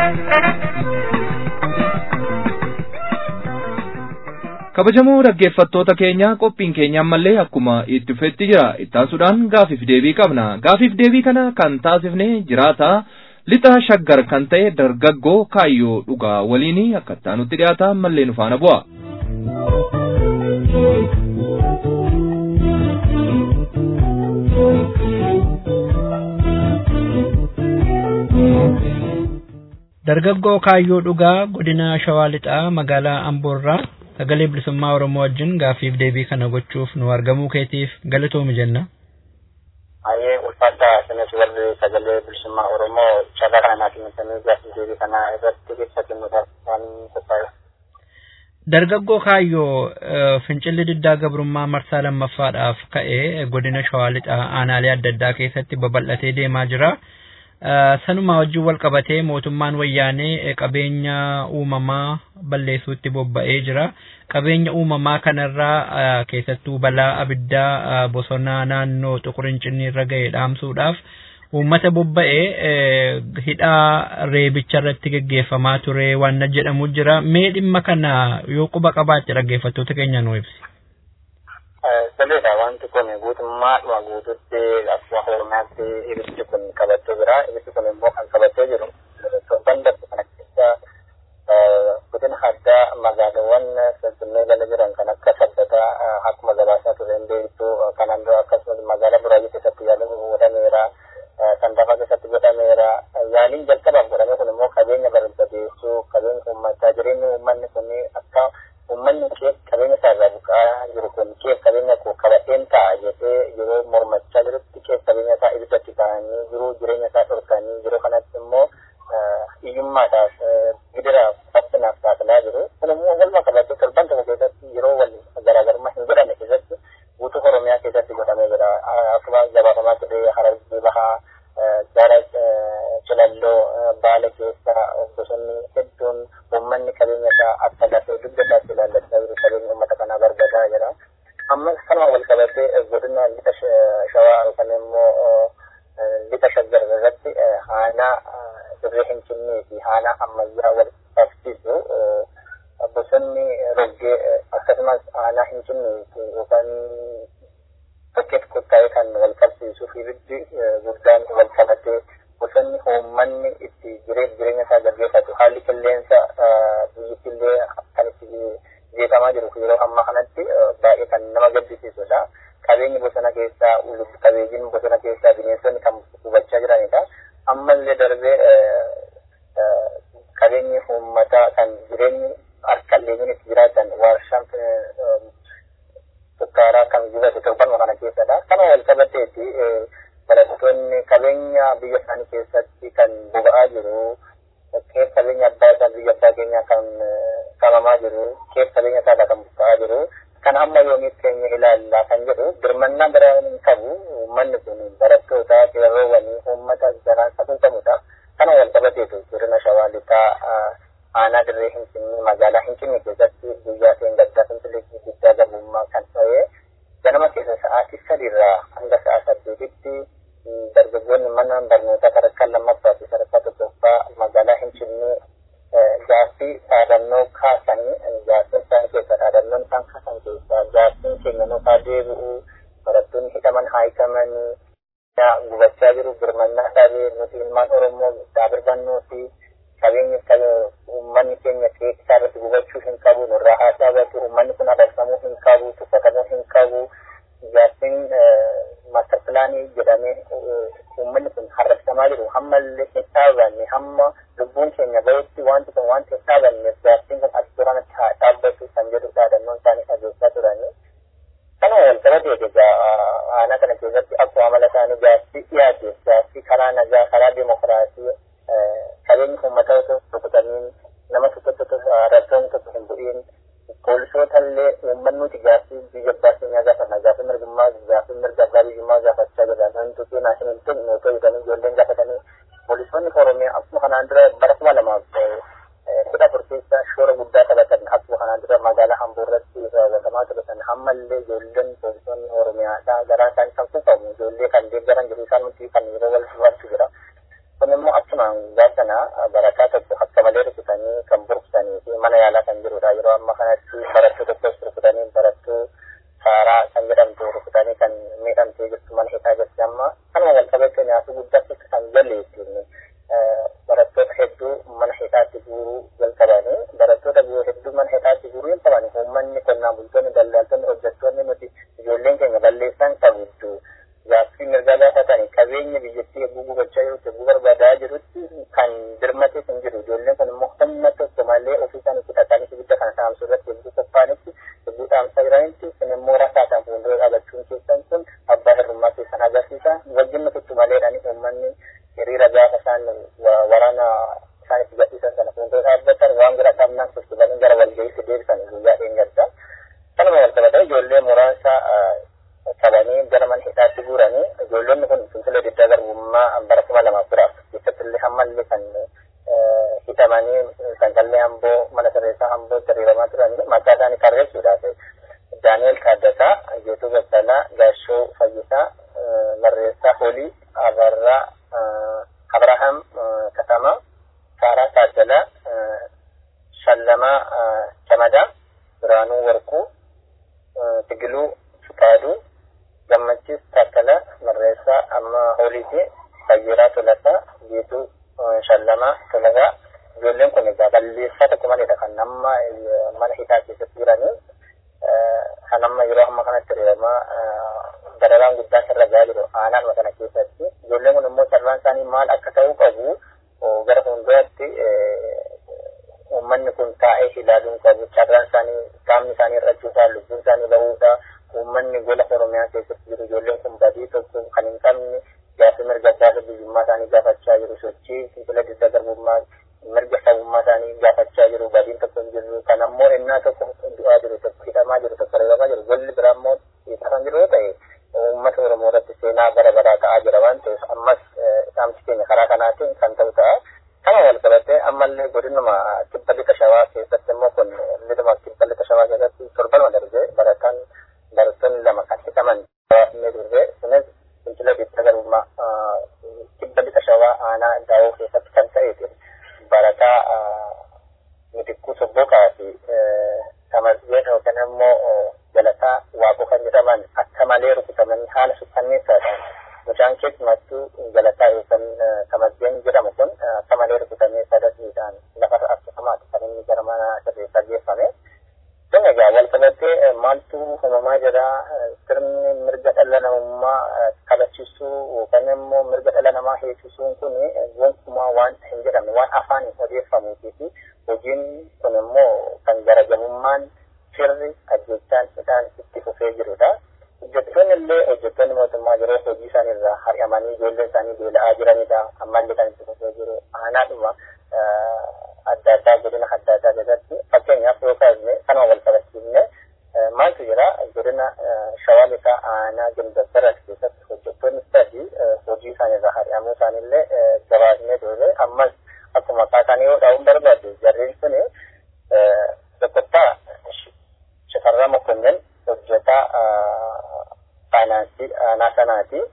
kabajamoo dhaggeeffattoota keenya qophiin keenya ammallee akkuma itti fufetti jira ittaansuudhaan gaafiif deebii qabna gaafiif deebii kana kan taasifne jiraata lixa shaggar kan ta'e dargaggoo kaayyoo dhugaa waliin akka ittaanutti dhiyaata ammallee nu faana bu'a. dargaggoo kaayyoo dhugaa godina shawaa lixaa magaalaa amboorraa sagalee bilisummaa oromoo wajjin gaaffiif deebii kana gochuuf nu argamuu keetiif galatoomi jenna. Ayyee ulfaadha isinis warri sagalee bilisummaa oromoo carraa kana naa kennitanii gaaffiif deebii kana irratti ibsa kennuudhaaf waan qophaa'e. Dargaggoo kaayyoo fincilli diddaa gabrummaa marsaa lammaffaadhaaf ka'ee godina shawaa lixaa aanaalee adda addaa keessatti babal'atee deemaa jira. sanuma wajjin wal qabatee mootummaan wayyaanee qabeenya uumamaa balleessuutti bobba'ee jira. Qabeenya uumamaa kanarraa keessattuu balaa abiddaa bosonaa naannoo xuqurincinni irra ga'e dhaamsuudhaaf uummata bobba'ee hidhaa reebicha irratti geggeeffamaa ture waan jedhamu jira. Mee dhimma kana yoo quba qabaatte dhaggeeffattoota keenya nu ibsi. Sirriidha wanti kun guutummaadhuma guututti akkuma oromiyaatti ibiddi kun qabatee jira. Ibiddi kun immoo kan qabatee jiru torban darbe kana keessa godina addaa magaalaawwan finfinnee jala jiran kan akka sabbataa akkuma gabaasaa tureen beektu kanaan dura akkasumas magaalaa buraayyuu keessatti yaaliin godhameera. Sandaafaa keessatti godhameera. Yaaliin jalqabaaf godhame kun immoo qabeenya barbadeessuu qabeenya uummataa jireenyi uummanni kun akka uummanni kee qabeenya isaa irraa buqaa jiru kun kee qabeenya koo qabateen ta'a jedhee yeroo mormachaa jirutti kee qabeenya isaa ibiddatti ta'anii jiru jireenya isaa dhorkanii yeroo kanatti immoo hiyyummaadhaaf gidiraaf rakkinaaf saaxilaa jiru. Kun immoo walumaa qabatee torban tokko keessatti yeroo wal garaagarummaa hin godhanne keessatti guutuu Oromiyaa keessatti godhamee jira. Akkuma gabaafamaa ture Harargee Bahaa gara Cilalloo Baale keessa bosonni hedduun uummanni qabeenya isaa akka lafee dugda isaatti ilaallachaa jiru qabeenya uummata kanaa barbaadaa jira. Amma kanuma wal qabatee godina lixa shawaa yookaan immoo lixa shaggar irratti haanaa dirree hincinnii fi haanaa ammayyaa wal qabsiisu bosonni roggee akkasumas haanaa hincinnii yookaan bakkeetti qottaa'ee kan wal qabsiisuu fi ibiddi guddaan wal qabatee bosonni uummanni itti jireenya jireenya isaa gaggeeffatu haalli qilleensa biyyattillee kan itti jeeqamaa jiru yeroo ammaa kanatti baay'ee kan nama gaddisiisudha. Qabeenyi bosona keessaa lubbu qabeeyyiin bosona keessaa bineensonni kan hubachaa jiranidha. Ammallee darbee qabeenyi uummataa kan jireenyi harkalleeyyiin itti jiraatan warshaan sukkaaraa kan gubate torbanuma kana keessadha. Kana wal qabateeti barattoonni qabeenya biyya isaanii keessatti kan boba'aa jiru. Keef qabeenya abbaa isaa biyya abbaa keenyaa kan qabamaa jiru. Keef qabeenya isaa kan buqqa'aa jiru. Kan amma yoomiif keenya ilaalla kan jedhu birmannaa biraa hin qabu. Uummanni kun barattoota qeerroowwanii uummata garaan safuu qabudha. Kana wal qabateetu godina shawaa lixaa aanaa dirree Finfinnee magaalaa Finfinnee keessatti guyyaa seengaddaa Finfinnee guddaa garbummaa kan ta'e ganama keessa sa'aatii sadiirraa hanga sa'a saddeetitti dargaggoonni mana barnootaa sadarkaa lammaffaa fi sadarkaa tokkoffaa magaalaa Finfinnee gaaffii dhaadannoo kaasanii gaaffiin isaan keessa dhaadannoon isaan kaasan keessaa gaaffiin keenya nuufaa deebi'u barattoonni hidhaman haayikamanii gubachaa jiru birmannaa dhabee nuti ilmaan oromoo daabirfannoo fi qabeenyi uummanni keenya isaa irratti gubachuu hin qabu nurraa haa dhaabatu uummanni kun abarsamuu hin qabu tuffatamuu hin qabu gaaffiin master pilaanii jedhamee uummanni kun harrabsamaa jiru hammallee hin dhaabanne hamma lubbuun keenya bahutti wanti kun wanti hin dhaabanneef gaaffiin kun as duranatti haa dhaabbatu kan jedhu dhaadannoon isaanii dhageessaa turanii. Kana wal qabatee egaa aanaa kana keessatti akkuma amala isaanii gaaffii dhiyaateef gaaffii karaa nagaa karaa dimokiraasii qabeenyi uummata osoo rukutamiin nama tokko tokko rakkoon tokko hin bu'iin poolisoota illee uummanni nuti gaaffii biyya abbaa keenyaa gaafanna gaaffii mirgummaa gaaffii mirga abbaa biyyummaa gaafachaa jirra namni tokko naashinaal ta'e nootoo jedhanii ijoolleen gaafatanii poolisoonni oromiyaa akkuma kanaan dura bara kuma lamaaf kudha afur keessa shoora guddaa taphatan akkuma kanaan dura magaalaa hamboo irratti raawwatamaa taphatan hammallee ijoolleen poolisoonni oromiyaadhaa garaa isaanii kan kuufamu ijoollee kan deeggaran jiru isaan nuti kan yeroo wal dubbatu jira. kun immoo akkumaan gaafana barataa tokko akka malee rukutanii kan burkusanii fi mana yaalaa kan jirudha yeroo amma kanatti barattuu tokkos rukutanii barattuu saaraa kan jedhamtu rukutanii kan miidhamtee jirtu mana hidhaa jirti amma kanuma wal qabatee nyaata guddaa keessa kan galle ittiin barattoota hedduu mana hidhaatti guuruu jalqabanii barattoota hedduu mana hidhaatti guuruu jalqabanii uummanni qonnaan bultoonni daldaltoonni hojjettoonni nuti ijoolleen keenya balleessan qabuddu gaaffii mirgaa gaafatanii qabeenya biyyattii eeguu gubachaa jirutti eeguu barbaadaa jirutti kan birmatee hin jiru ijoolleen kun immoo humna tokko malee ofii isaanii fudhatanii ibidda kana saamsuu irratti eeguu qophaa'anitti eeguu dhaamsaa jiranitti kun immoo rasaasaan fuuldura dhaabachuun keessan kun abbaa hirrummaa keessan agarsiisa wajjin nuti maleedhani uummanni hiriira gaafa isaan waraana isaanitti gadhiisan sana fuuldura dhaabbatan waan gara qabnaan sochoo'anii gara walga'iitti deebisan guyyaa dheengadda kanuma wal qabatee ijoollee muraasa qabanii gara mana hidhaatti guuranii ijoollonni kun fincila diddaa garbummaa bara kuma lamaaf biraaf keessatti illee hammallee kan hidhamanii sanqallee hamboo mana sirreessaa hamboo hiriiramaa turanii maqaa isaanii tarreessuudhaaf daani'el Taaddasaa, Geetuu Baqqalaa, Gaashoo Fayyisaa, Marreessaa Holii, Abarraa, Abrahaam Katamaa, Saaraa Taaddalaa, Shallamaa Camadaa, Biraanuu Warquu, Tigiluu Fuqaaduu, Gammachiis Taakkalaa, Marreessaa Amma Holiiti, Fayyiraa Tolasaa, Geetuu Shallamaa Tolasaa, ijoolleen kun egaa balleessaa tokko maleedha kan amma mana hidhaa keessatti jiranii kan amma yeroo amma kanatti hiriiramaa dararaan guddaa sirra gahaa jiru aanaanuma kana keessatti ijoolleen kun immoo carraan isaanii maal akka ta'uu qabu gara fuulduraatti uummanni kun taa'ee ilaaluun qabu carraan isaanii qaamni isaanii irrachuusaa lubbuun isaanii bahuudha uummanni gola oromiyaa keessatti jiru ijoolleen kun badii tokko kan hin qabne gaaffii mirga abbaa biyyummaa isaanii gaafachaa jiru sochii fincila diddaa garbummaa mirga sabummaa isaanii gaafachaa jiru badiin tokko hin jirru kan ammoo innaa tokko du'aa jiru tokko hidhamaa jiru tokko reebamaa jiru golli biraa ammoo kan jiru yoo ta'e uummata oromoo irratti seenaa bara baraa ta'aa jira waan ta'eef ammas dhaamsi keenya karaa kanaatiin kan ta'u ta'a. Kana wal qabatee ammallee godinuma kibba lixa shawaa keessatti immoo kun liduma kibba lixa shawaa keessatti torbanuma darbee barataan barattoonni lama kan hidhaman inni darbee kunis fincila diddaa garbummaa kibba lixa shawaa aanaa daawoo keessatti kan ta'eeti. barataa mitikkuu sobboqaa fi tamasgeen yookaan immoo galataa waaqoo kan jedhaman akka malee rukutamanii haala sukkanneessaadhaan mucaan keessumattuu galataa yookaan tamasgeen jedhamu kun akka malee rukutamee sadasiidhaan lafa harkifamaati kan inni gara mana sirreessaa geeffame. Kun egaa wal qabatee maaltu uumamaa jira sirni mirga dhala namummaa kabachiisuu yookaan immoo mirga dhala namaa heessisuun kun gonkumaa waan hin jedhamne waan afaaniin odeeffamuutii fi hojiin kun immoo kan garagamummaan sirri ajjechaan isaan itti fufee jirudha. Hojjettoonni illee hojjettoonni mootummaa yeroo hojii isaanii irraa hari'amanii ijoolleen isaanii beela'aa jiranidha. Ammallee kan itti fufee jiru aanaadhuma adda addaa godina adda addaa keessatti fakkeenyaaf yoo kaasne kanuma wal qabachiifne maaltu jira godina shawaa lixaa aanaa gindabbaras keessatti hojjettoonni sadii hojii isaanii irraa hari'amuu isaaniillee gabaasnee turre ammas akkuma kaasan yoo dhaa'uun barbaadu jarreen sun pirezidaantii aanaa sanaati.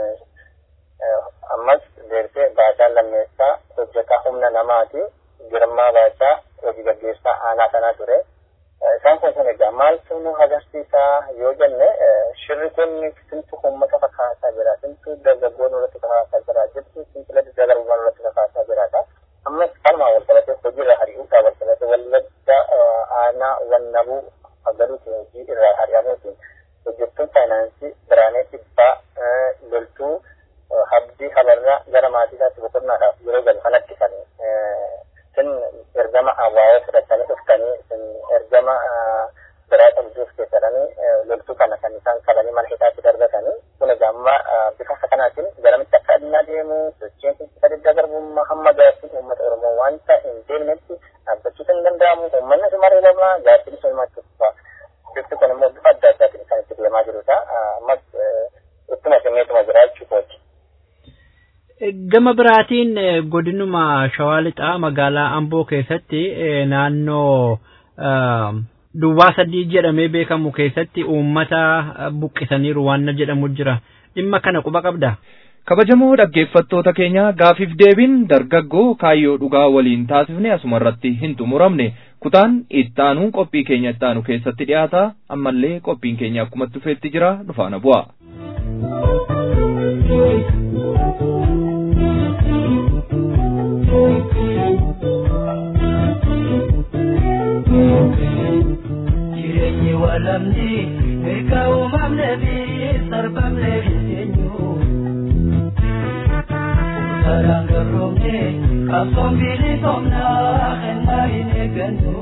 Ammas deersee baacaan lammeessaa hojjetaa humna namaati. Girmaa baachaa hojii gaggeessaa aanaa sanaa ture. Isaan kun kun egaa maaltu nu agarsiisaa yoo jenne shirri kun simtu uummata fakkaata jira. Simtu dargaggoon irratti fakkaata jira. Simtu simtila dargaggoon irratti fakkaata jira. Ammas kanumaa wal qabatee hojiirra hari'uudhaan wal qabatee wallagga aanaa wannabuu agaluuti hojii irraa hari'amuutiin hojjettuun faayinaansii biraanee dhibbaa loltuu habdii habarraa gara maatii isaatti boqonnaadhaaf yeroo galu kanatti kan sin ergama abaa'oo fudhatanii dhuftanii sin ergama biraa qabduuf keessadhanii loltuu kana kan isaan qabanii mana hidhaatti darbatanii kun egaa amma bifa kanaatiin garamitti akka addunyaa deemu sochiin kun isa didda garbummaa hamma gaaffiin uummata oromoo wanta hin deemnetti dhaabbachuu kan danda'amu uummanni sumaree lama gaaffiin isa himachuuf bifti kun immoo bifa adda addaatiin kan itti deemaa jirudha ammas ittuma simeetuma jira jechuudha. Gama biraatiin godinuma Shawaa Lixaa magaalaa Amboo keessatti naannoo duwwaa sadii jedhamee beekamu keessatti uummata buqqisaniiru waan jedhamu jira. Dhimma kana quba qabda. kabajamoo dhaggeeffattoota keenya gaafiif deebiin dargaggoo kaayyoo dhugaa waliin taasifne asuma irratti hin xumuramne kutaan ittaanuun qophii keenya ittaanu keessatti dhiyaata ammallee qophiin keenya akkuma dhufeetti jira dhufaana bu'a. jireenyi walamni mirga uumamne fi sarbamne eenyu karaan garroomne qabsoon bilisomna kennaa hin eeggannu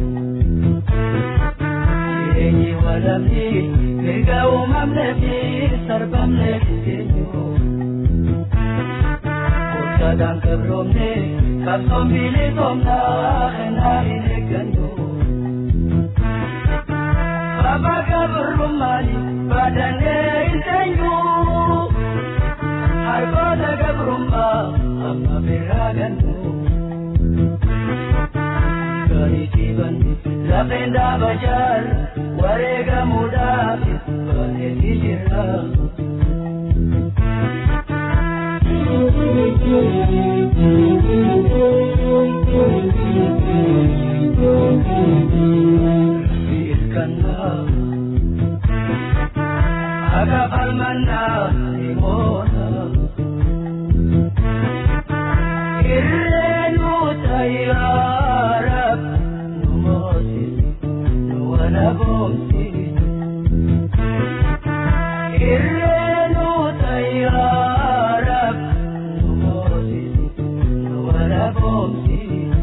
jireenyi walamni mirga uumamne fi sarbamne eenyu karaan garroomne qabsoon bilisomna kennaa hin eeggannu Abaga burumani badane intenyu Harboda gabrumma amma biraganu Gari tiban lafenda bajar warega mudaf bane dijira Firkanna Aga falmanna imona Irrenu tayyarab Numosis Nuwana bomsi Irrenu tayyarab Numosis Nuwana bomsi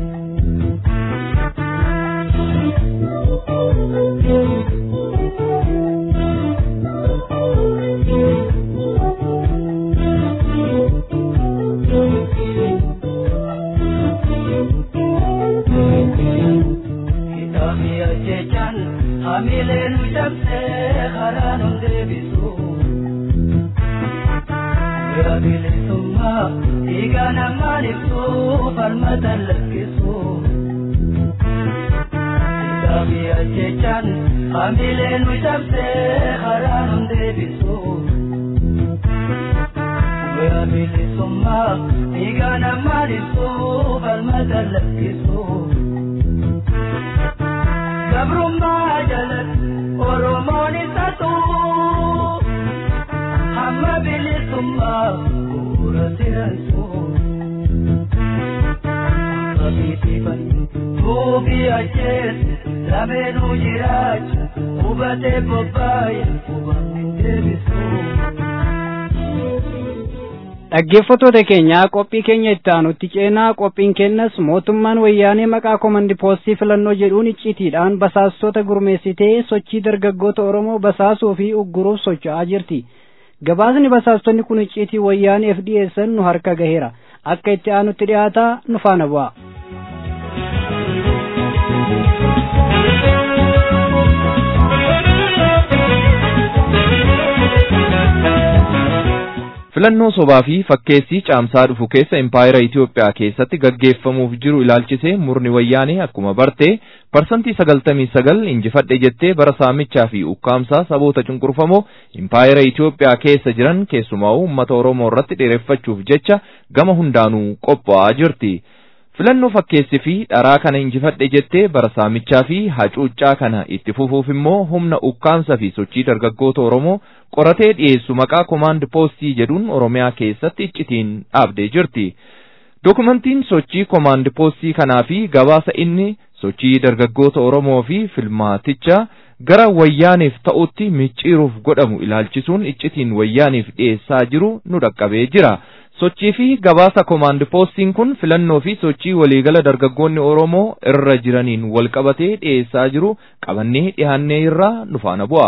Kitabi ajechan hamileen cabsee karaan hun deebisu. Bira bilisummaa dhiiga namaan ibsu falmata lakkisu. Kitabi ajechan hamileen cabsee karaan hun deebisu. Bira bilisummaa dhiiga namaan ibsu falmata lakkisu. Gabrummaa jalat Oromoon isa tuu hamma bilisummaa bu'uura siransu. Qabiitiifan tuubii ajjees lameenuu jiraachu hubatee bobbaaye hubanni hin deebisu. dhaggeeffattoota keenya qophii keenya itti aanutti ceenaa qophiin kennas mootummaan wayyaanee maqaa komandi poostii filannoo jedhuun iccitiidhaan basaastota gurmeessitee sochii dargaggoota oromoo basaasuu fi ugguruuf socho'aa jirti gabaasni basaastonni kun iccitii wayyaaneef dhiyeessan nu harka gaheera akka itti aanutti dhiyaataa nu faana bu'a. filannoo sobaa fi fakkeessii caamsaa dhufu keessa impaayera Itoophiyaa keessatti gaggeeffamuuf jiru ilaalchisee murni wayyaanee akkuma barte parsantii sagaltamii sagal injifadhe jettee bara saamichaa fi ukkaamsaa saboota cunqurfamoo impaayera Itoophiyaa keessa jiran keessumaa uummata Oromoo irratti dheereffachuuf jecha gama hundaanuu qophaa'aa jirti. filannoo fakkeessi fi dharaa kana injifadhe jettee bara saamichaa fi hacuuccaa kana itti fufuuf immoo humna ukkaamsa fi sochii dargaggoota Oromoo qoratee dhiyeessu maqaa komaand poostii jedhuun Oromiyaa keessatti iccitiin dhaabdee jirti. Dokumentiin sochii komaand poostii kanaa fi gabaasa inni sochii dargaggoota Oromoo fi filmaaticha gara wayyaaniif ta'utti micciiruuf godhamu ilaalchisuun iccitiin wayyaaniif dhiyeessaa jiru nu dhaqqabee jira. sochii fi gabaasa komaand poostiin kun filannoo fi sochii waliigala dargaggoonni Oromoo irra jiraniin wal qabatee dhiyeessaa jiru qabannee dhiyaannee irraa nu faana bu'a.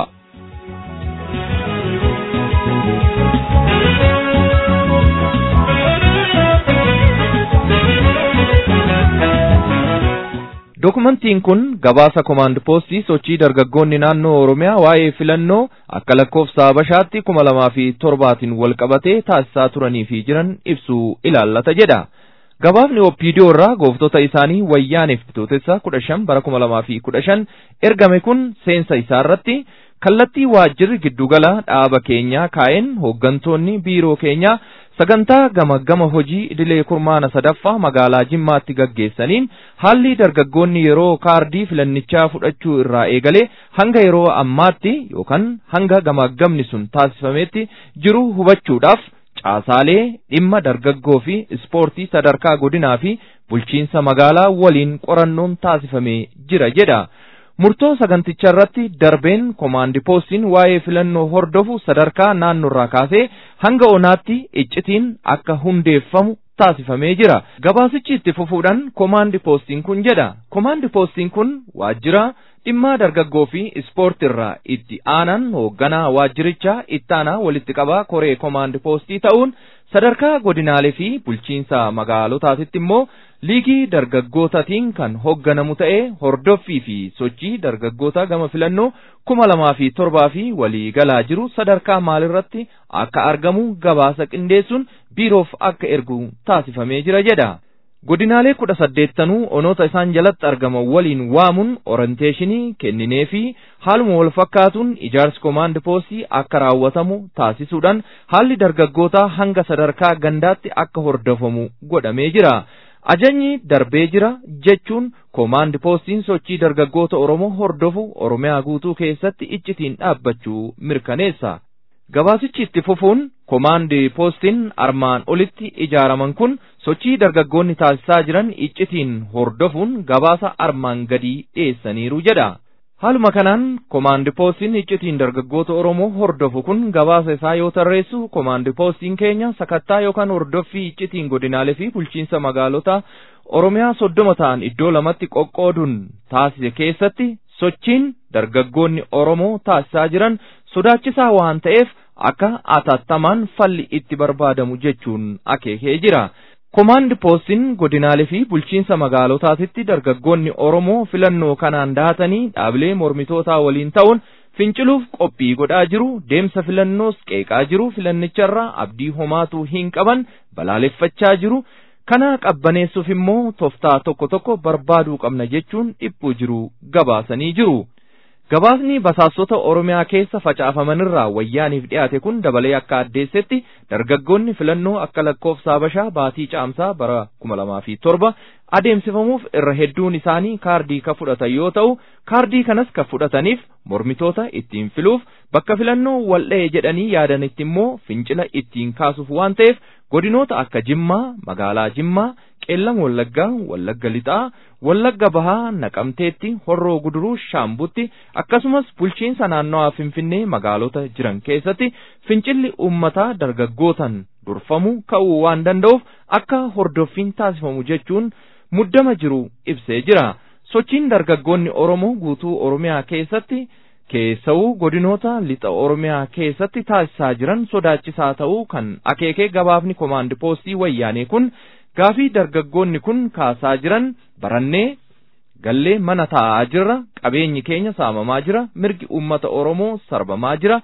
Dokumentiin kun gabaasa komaand poostii sochii dargaggoonni naannoo Oromiyaa waa'ee filannoo akka lakkoofsa Habashaatti kuma lamaa fi torbaatiin wal qabatee taasisaa turanii fi jiran ibsuu ilaallata jedha. Gabaafni Oppiidiyoo irraa gooftota isaanii wayyaaniif bitootessa kudha shan bara kuma lamaa fi kudha shan ergame kun seensa isaa irratti kallattii waajjirri giddugala dhaaba keenyaa kaa'een hooggantoonni biiroo keenyaa sagantaa gama gama hojii idilee kurmaana sadaffaa magaalaa Jimmaatti gaggeessaniin haalli dargaggoonni yeroo kaardii filannichaa fudhachuu irraa eegalee hanga yeroo ammaatti yookaan hanga gamaggamni sun taasifametti jiru hubachuudhaaf caasaalee dhimma dargaggoo fi ispoortii sadarkaa godinaa fi bulchiinsa magaalaa waliin qorannoon taasifamee jira jedha. murtoo saganticha irratti darbeen komaandi poostiin waa'ee filannoo hordofu sadarkaa naannoorraa kaasee hanga onaatti iccitiin akka hundeeffamu taasifamee jira. Gabaasichi itti fufuudhaan komaandi poostiin kun jedha. Komaandi poostiin kun waajjira dhimma dargaggoo fi ispoortiirraa itti aanan hoogganaa waajjirichaa ittaanaa walitti qabaa koree komaandi poostii ta'uun sadarkaa godinaalee fi bulchiinsa magaalotaatitti immoo liigii dargaggootaatiin kan hoogganamu ta'ee hordoffii fi sochii dargaggoota gama filannoo kuma lamaa fi torbaa fi walii galaa jiru sadarkaa maalirratti akka argamu gabaasa qindeessuun biiroof akka ergu taasifamee jira jedha. Godinaalee kudha saddeettanuu onoota isaan jalatti argaman waliin waamuun oranteeshinii kenninee fi haaluma wal fakkaatuun ijaarsi komaand poostii akka raawwatamu taasisuudhaan haalli dargaggootaa hanga sadarkaa gandaatti akka hordofamu godhamee jira. Ajajni darbee jira jechuun komaand poostiin sochii dargaggoota Oromoo hordofu Oromiyaa guutuu keessatti iccitiin dhaabbachuu mirkaneessa. Gabaasichi itti fufuun komaandi poostiin armaan olitti ijaaraman kun sochii dargaggoonni taasisaa jiran iccitiin hordofuun gabaasa armaan gadii dhiyeessaniiru jedha. Haaluma kanaan komaandi poostiin iccitiin dargaggoota Oromoo hordofu kun gabaasa isaa yoo tarreessu komaandi poostiin keenya sakattaa yookaan hordoffii iccitiin godinaalee fi bulchiinsa magaalota Oromiyaa soddoma ta'an iddoo lamatti qoqqooduun taasise keessatti sochiin dargaggoonni Oromoo taasisaa jiran sodaachisaa waan ta'eef akka atattamaan falli itti barbaadamu jechuun akeekee jira. Komaandi poostiin godinaalee fi bulchiinsa magaalotaatitti dargaggoonni Oromoo filannoo kanaan dahatanii dhaabilee mormitootaa waliin ta'uun finciluuf qophii godhaa jiru deemsa filannoos qeeqaa jiru filannicharraa abdii homaatu hin qaban balaaleffachaa jiru kana qabbaneessuuf immoo toftaa tokko tokko barbaaduu qabna jechuun dhiphuu jiru gabaasanii jiru. Gabaasni basaastota Oromiyaa keessa facaafamanirraa wayyaaniif dhiyaate kun dabalee akka addeessetti dargaggoonni filannoo akka lakkoofsa Habashaa baatii caamsaa bara kuma lamaa fi torba adeemsifamuuf irra hedduun isaanii kaardii ka fudhatan yoo ta'u kaardii kanas ka fudhataniif mormitoota ittiin filuuf bakka filannoo wal'ee jedhanii yaadanitti immoo fincila ittiin kaasuuf waan ta'eef godinoota akka Jimmaa, magaalaa Jimmaa, Qeellam Wallaggaa, Wallagga Lixaa, Wallagga Bahaa, Naqamteetti, Horroo Guduruu, Shaambutti akkasumas bulchiinsa naannawaa Finfinnee magaalota jiran keessatti fincilli uummataa dargaggootan durfamu ka'uu waan danda'uuf akka hordoffiin taasifamu jechuun muddama jiru ibsee jira. Sochiin dargaggoonni Oromoo guutuu Oromiyaa keessatti keessa'uu godinoota lixa Oromiyaa keessatti taasisaa jiran sodaachisaa ta'uu kan akeekee gabaafni komaandi poostii wayyaanee kun gaafii dargaggoonni kun kaasaa jiran barannee gallee mana taa'aa jirra qabeenyi keenya saamamaa jira mirgi uummata Oromoo sarbamaa jira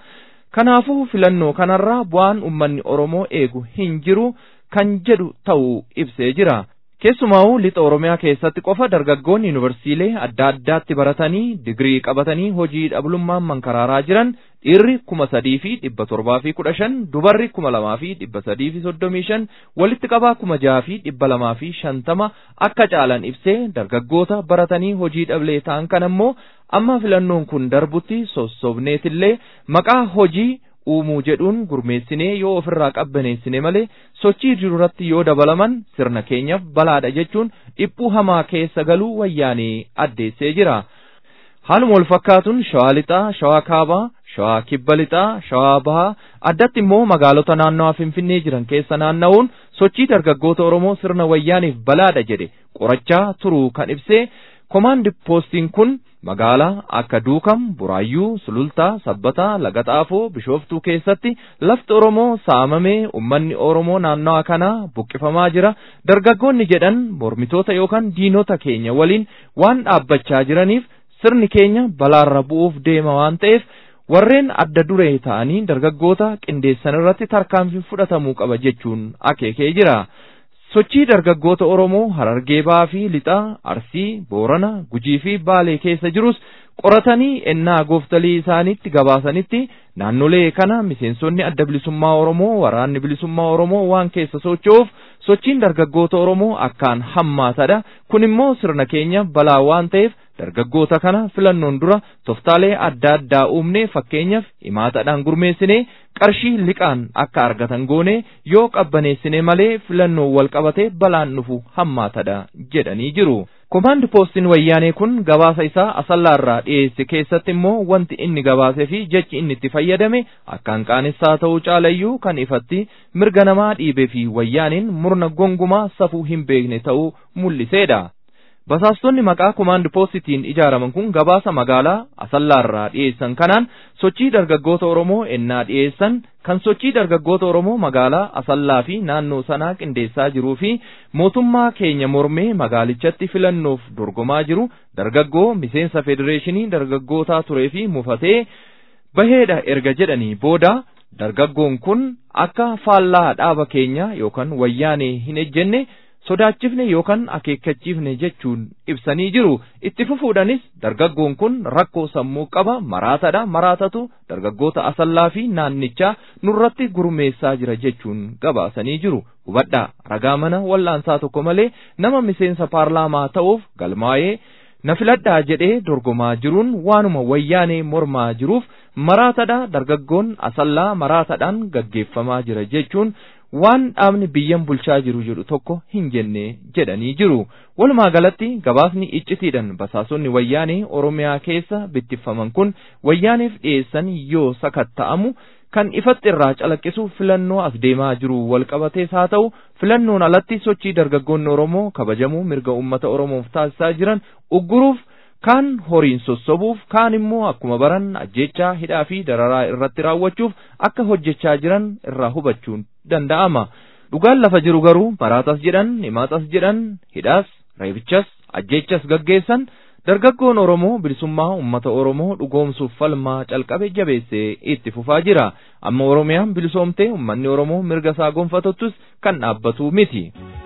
kanaafuu filannoo kanarraa bu'aan ummanni oromoo eegu hin jiru kan jedhu ta'uu ibsee jira keessumaa'uu lixa oromiyaa keessatti qofa dargaggoonni yuunivarsiilee adda addaatti baratanii digirii qabatanii hojii dhablummaan mankaraaraa jiran dhiirri kuma sadii fi dhibba torbaa fi kudha shan dubarri kuma lamaa fi dhibba sadii fi soddomii shan walitti qabaa kuma jaha fi dhibba lamaa fi shantama akka caalan ibsee dargaggoota baratanii hojii dhablee ta'an kan ammoo amma filannoon kun darbutti sossobneetillee maqaa hojii uumuu jedhuun gurmeessinee yoo ofirraa qabbaneessine malee sochii jirurratti yoo dabalaman sirna keenyaaf balaadha jechuun dhiphuu hamaa keessa galuu wayyaanee addeessee jira. Haaluma wal fakkaatuun shawaa lixaa, shawaa kaabaa, shawaa kibba lixaa, shawaa bahaa addatti immoo magaalota naannawaa Finfinnee jiran keessa naanna'uun sochii dargaggoota Oromoo sirna wayyaaniif balaadha jedhe qorachaa turuu kan ibsee komaandi poostiin kun magaalaa akka duukam buraayyuu sulultaa sabbataa laga xaafoo bishooftuu keessatti lafti oromoo saamamee ummanni oromoo naannawa kanaa buqqifamaa jira dargaggoonni jedhan mormitoota yookaan diinota keenya waliin waan dhaabbachaa jiraniif sirni keenya balaarra bu'uuf deema waan ta'eef warreen adda duree ta'anii dargaggoota qindeessan irratti tarkaanfii fudhatamuu qaba jechuun akeekee jira. sochii dargaggoota Oromoo Harargee Ba'aa fi Lixaa, Arsii, Boorana, Gujii fi Baalee keessa jirus qoratanii ennaa gooftalii isaaniitti gabaasanitti naannolee kana miseensonni adda bilisummaa Oromoo waraanni bilisummaa Oromoo waan keessa socho'uuf sochiin dargaggoota Oromoo akkaan hammaatadha. Kun immoo sirna keenya balaa waan ta'eef dargaggoota kana filannoon dura toftaalee adda addaa uumnee fakkeenyaaf himaatadhaan gurmeessinee qarshii liqaan akka argatan goone yoo qabbaneessine malee filannoo wal qabate balaan dhufu hammaatadha jedhanii jiru. Komaandi poostiin wayyaanee kun gabaasa isaa asallaarraa dhiyeesse keessatti immoo wanti inni gabaasee fi jechi inni itti fayyadame akkaan qaanessaa ta'uu caalayyuu kan ifatti mirga namaa dhiibee fi wayyaaniin murna gongumaa safuu hin beekne ta'uu mul'iseedha. Basaastonni maqaa komaandi poostitiin ijaaraman kun gabaasa magaalaa asallaarraa dhiyeessan kanaan sochii dargaggoota Oromoo ennaa dhiyeessan kan sochii dargaggoota Oromoo magaalaa asallaa fi naannoo sanaa qindeessaa jiruu fi mootummaa keenya mormee magaalichatti filannoof dorgomaa jiru dargaggoo miseensa federeeshinii dargaggootaa turee fi mufatee baheedha erga jedhanii booda dargaggoon kun akka faallaa dhaaba keenya yookaan wayyaanee hin ejjenne sodaachifne yookaan akeekkachiifne jechuun ibsanii jiru itti fufuudhanis dargaggoon kun rakkoo sammuu qaba maraatadha maraatatu dargaggoota asallaa fi naannichaa nurratti gurmeessaa jira jechuun gabaasanii jiru hubadhaa ragaa mana wal'aansaa tokko malee nama miseensa paarlaamaa ta'uuf galmaa'ee na filadhaa jedhee dorgomaa jiruun waanuma wayyaanee mormaa jiruuf maraatadha dargaggoon asallaa maraatadhaan gaggeeffamaa jira jechuun waan dhaabni biyyan bulchaa jiru jedhu tokko hin jenne jedhanii jiru walumaa galatti gabaasni iccitiidhaan basaasonni wayyaanee oromiyaa keessa bittiffaman kun wayyaaniif dhiyeessan yoo sakatta'amu kan ifatti irraa calaqqisu filannoo as deemaa jiru wal qabatees haa ta'u filannoon alatti sochii dargaggoonni oromoo kabajamuu mirga ummata oromoof taasisaa jiran ugguruuf kaan horiin sossobuuf kaan immoo akkuma baran ajjechaa hidhaa fi dararaa irratti raawwachuuf akka hojjechaa jiran irraa hubachuun danda'ama dhugaan lafa jiru garuu maraatas jedhan himaatas jedhan hidhaas reebichas ajjechas gaggeessan dargaggoon oromoo bilisummaa ummata oromoo dhugoomsuuf falmaa calqabe jabeessee itti fufaa jira amma oromiyaan bilisoomtee ummanni oromoo mirga isaa gonfatuttus kan dhaabbatu miti.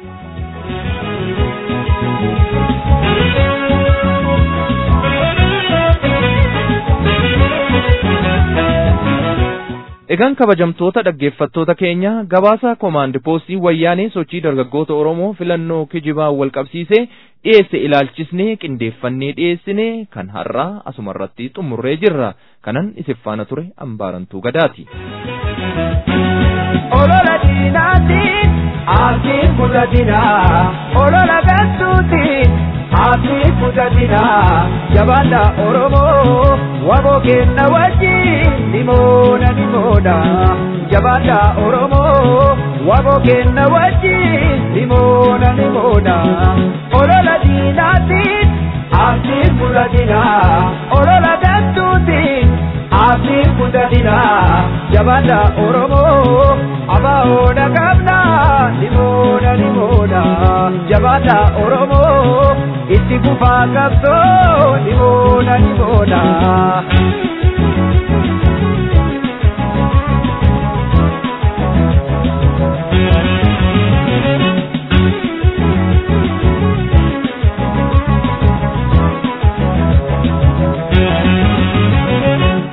Egaan kabajamtoota dhaggeeffattoota keenya gabaasa koomaandi poostii wayyaanee sochii dargaggoota Oromoo filannoo kijibaa wal qabsiisee dhiyeesse ilaalchisnee qindeeffannee dhiyeessinee kan har'aa asumarratti xumurree jirra. Kanan isif faana ture ambaarantuu gadaati. Olola diinaatiin aatiin kutatinaa olola galtuutiin aatiin kutatinaa jabaadha Oromoo waboo kenna wajjin nimoona nimoona jabaadha Oromoo waboo kenna wajjin nimoona nimoona olola diinaatiin aatiin kutatinaa olola galtuutiin aatiin kutatinaa jabaadha Oromoo abaa'oodha qabna nimoona nimoona jabaadha Oromoo itti fufaa qabsoo nimoona nimoona.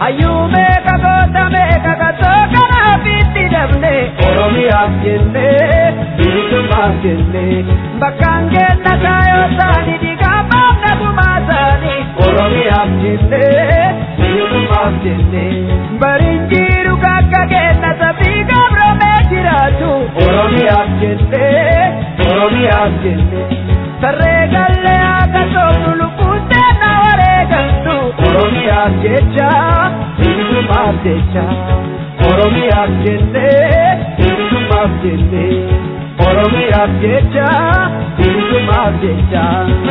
hayyuu meeqa goota meeqa qabsoo kanaaf itti dabne oromiyaaf jenne bilisummaaf jenne bakkaan kenna taayoo isaanii dhiigaa baafna gumaa isaanii oromiyaaf jenne bilisummaaf jenne bariin jiru kakka kenna sabii gabromee jiraatu oromiyaaf jenne oromiyaaf jenne sarree gallee akka soofnu lubbuuttee na wareegaltu oromiyaaf jecha bilisummaaf jecha oromiyaaf jenne bilisummaaf jenne oromiyaaf jecha bilisummaaf jecha.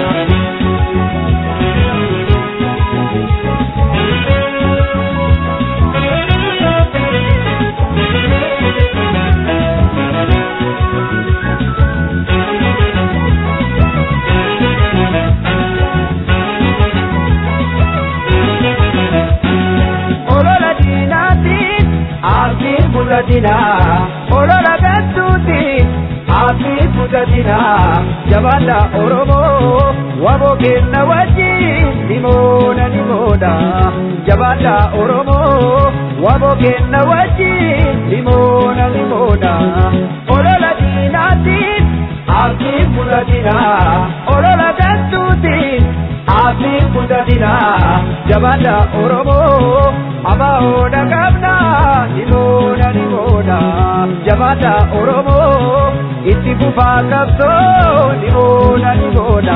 olola diinaatiin aafiin fudhatina olola gantuutiin aafiin fudhatina jabaadha oromoo waboo kenna wajjin nimoona nimoodha jabaadha oromoo waboo kenna wajjin nimoona nimoodha olola diinaatiin aafiin fudhatina olola gantuutiin aafiin fudhatina jabaadha oromoo abahoodha qabna nimoodha nimoodha jabaadha oromoo itti fufaa qabsoo nimoodha nimoodha.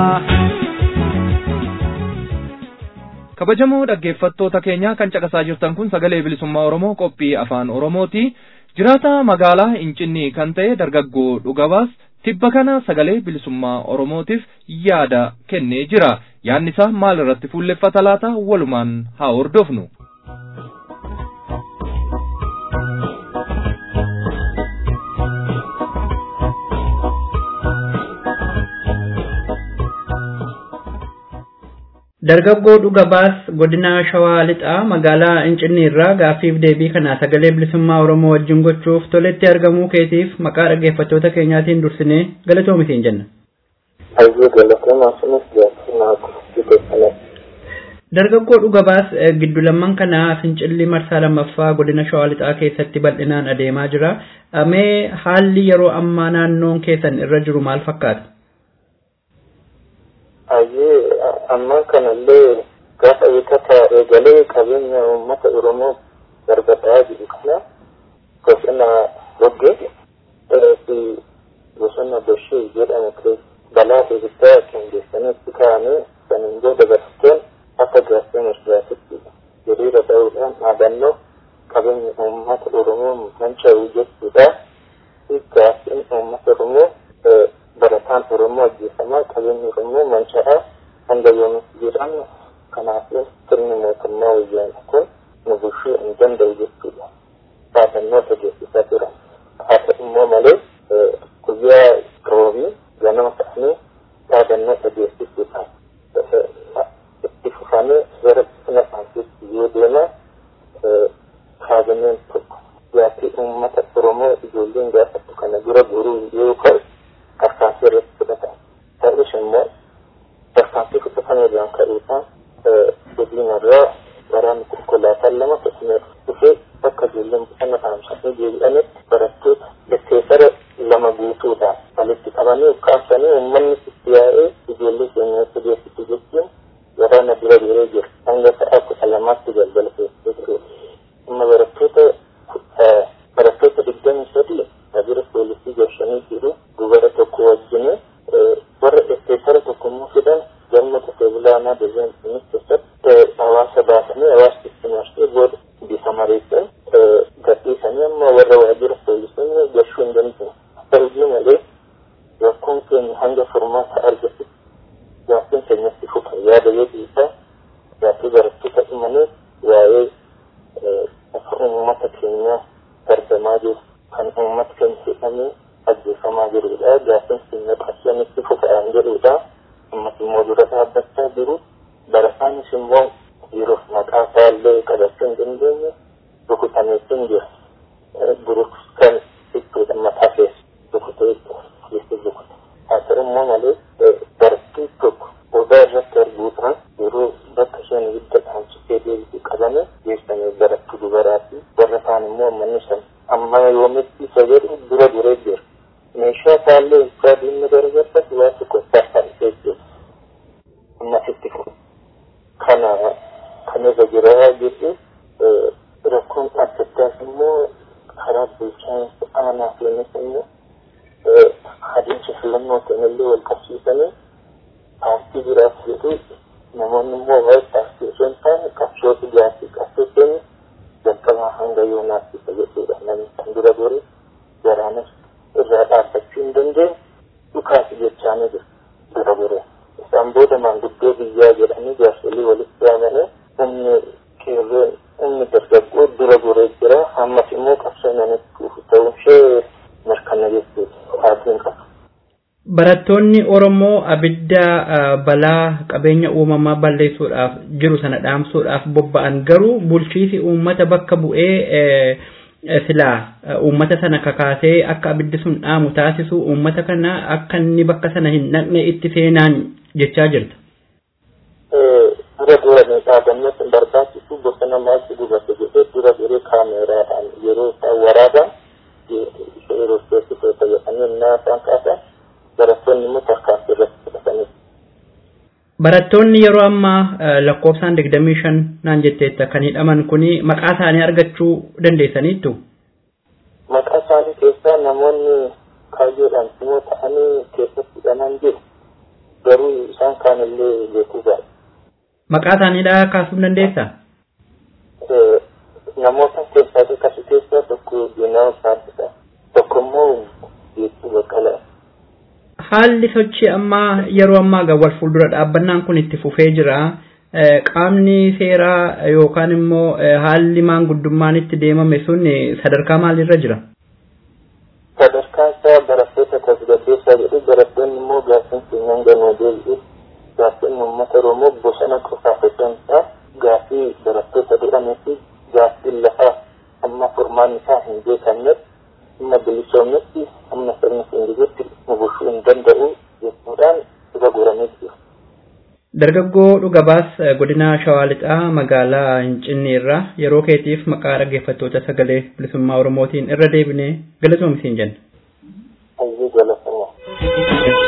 kabajamoo dhaggeeffattoota keenya kan caqasaa jirtan kun sagalee bilisummaa oromoo qophii afaan oromooti jiraata magaalaa incinnii kan ta'e dargaggoo dhugabaas tibba kana sagalee bilisummaa oromootiif yaada kennee jira yaadni isaa maal irratti fuulleffata laata walumaan haa hordofnu. Dargaggoo Dhugabaas godina Shawaa Lixaa magaalaa Incinni irraa gaaffiif deebii kana sagalee bilisummaa Oromoo wajjin gochuuf toletti argamuu keetiif maqaa dhaggeeffattoota keenyaatiin dursinee galatoomitiin jenna. Hayyuu galatoomaa sunis jaalatama akkasumas Dargaggoo Dhugabaas giddu lamman kana Fincilli marsaa lammaffaa godina Shawaa Lixaa keessatti bal'inaan adeemaa jira. Mee haalli yeroo ammaa naannoon keessan irra jiru maal fakkaata? Hayyee amma kanallee gaafa eeggata eegalee qabeenya uummata Oromoo darbataa jiru kana bosona Boggee fi bosona Boshee jedhamu keessa balaa guddaa qindeessanitti kaa'amee saniin booda barsiiseen akka gaaffii mirgaatitti hiriira ta'uudhaan dhaabannoo qabeenya uummata Oromoo manca'uu jechuudha. Gaaffiin uummata Oromoo barataan Oromoo ajjeefamaa qabeenyi Oromoo manca'aa hanga yoomitti jedhamu kanaaf sirni mootummaa wayyaanaa kun nu bulchuu hin danda'u jechuudha. Dhaabannoo dhageessisaa turan. Haa ta'u immoo malee guyyaa roobii ganama ta'anii dhaabannoo dhageessisuudhaan itti fufamee gara bosona dhaansitti yoo deema kaabineen tokko gaaffii uummata Oromoo ijoolleen gaafattu kana dura goruu yoo ka'u tarkaanfii irratti fudhatan. Ta'us immoo tarkaanfii fudhatame irraan ka'uudhaan godinarraa waraanni konkolaataan lama tokkummaa dhufee bakka ijoolleen bosona dhaamsanii deebi'anitti barattoota lecceessara lama guutuudhaan walitti qabanii ukkaamsanii uummanni itti yaa'ee ijoollee keenyatti geessitu jechuun waraana bira biree jira. Hanga sa'a kudha lamaatti galgala keessee jiru. Amma barattoota barattoota digdamii sadii waajjira poolisii gorshanii jiru dubara tokko wajjin warra lecceessara tokko immoo fidan galma qotee bulaanaa deebiin keessatti hawaasa baasanii hawaasa itti marsee booda bifa mareessan gadhiisanii amma warra waajjira poolisii gorshuu hin dandeenye. Ta'uyyuu malee rakkoon keenya hanga furmaata argatu gaaffiin keenyatti fufa yaada yoo dhiisaa gaaffii barattoota dhumanii waa'ee akka uummata keenyaa darbamaa jiru kan uummata keenya jedhamee ajjeefamaa jirudha. Gaaffiin keenya qabsanitti fufa'aan jedhudha. Uummati immoo dura dhaabbachaa jiru. Barataanis immoo yeroof maqaa isaallee qabachuu hin dandeenye rukutameetu hin jira. Buruk kan jechuudha mataa keessa rukutee keessa rukuta. Haa ta'u immoo malee barattuu tokko odaa irratti arguudhaan yeroo bakka isheen ibidda dhaamsitee deebitu qabame geessanii barattu dubaraati warra kaan immoo manni san amma yoomitti isa jedhu dura duree jira meeshaa isaallee ibsaa diinni darbartas waa tokko saffalisee jira ammasitti fu kana kan irra jira jechuun rakkoon adda addaas immoo karaa bulchiinsa aanaa keenyas immoo adeemsa filannoo kanallee wal qabsiisanii paartii biraas jedhu namoonni immoo waa'ee paartii osoo hin taane qabsoota gaafii qabsoo keenya jalqabaa hanga yoonaatti isa jechuudha namni kan dura gore garaanas irraa dhaabbachuu hin dandeenye dhukaasi jechaanii jira dura gore isaan booda maanguddoo biyyaa jedhanii jaarsolii walitti waamanii humni qeerroon humni dargaggoo dura goree jira ammas immoo qabsoo namitti dhufu ta'uu ishee mirkana jechuudha haatiin qaba. Barattoonni Oromoo abidda balaa qabeenya uumamaa balleessuudhaaf jiru sana dhaamsuudhaaf bobba'an garuu bulchiisi uummata bakka bu'ee silaa uummata sana kakaasee akka abiddi sun dhaamu taasisu uummata kana akka inni bakka sana hin dhaqne itti seenaan jechaa jirta. Dura duranii dhaabannee hin barbaachisu bosona maaltu gubate jedhee dura duree kaameeraadhaan yeroo isaan waraaban yeroo keessatti jedhanii innaa isaan kaasan barattoonni immoo tarkaanfii irratti fudhatanii. Barattoonni yeroo ammaa lakkoofsaan digdamii shan naan jetteetta kan hidhaman kuni maqaa isaanii argachuu dandeessaniittu. Maqaa isaanii keessaa namoonni kaayyoodhaan immoo ta'anii keessatti hidhaman jiru. Garuu isaan kaanillee beekuu baay'ee. Maqaa isaaniidhaa kaasuu dandeessaa? Namoota keessaa akkasii keessaa tokko Diinaa Saafisa. Tokko immoo Geettuu Baqqalaa. haalli sochii ammaa yeroo ammaa gaa wal fuuldura dhaabbannaan kun itti fufee jira. Qaamni seeraa yookaan immoo haalli maanguddummaan itti deemame sun sadarkaa maalirra jira? Sadarkaa isaa barattoota tasgabbeessaa jedhu barattoonni immoo gaaffiin keenyan ganoo deebi'u gaaffiin uummata Oromoo bosona qofaaf osoo hin taane gaaffii barattoota jedhamee fi gaaffiin lafaa amma furmaan isaa hin beekamnetti amma bilisoomnetti amma sirni singizitti nu bushuu hin danda'u jechuudhaan dhuga goramee jiru. Dargaggoo dhugabaas godina Shawaa Lixaa magaalaa Hincinni irraa yeroo keetiif maqaa dhaggeeffattoota sagalee bilisummaa Oromootiin irra deebinee galatoomisiin jenna. Hayyuu galatamaa.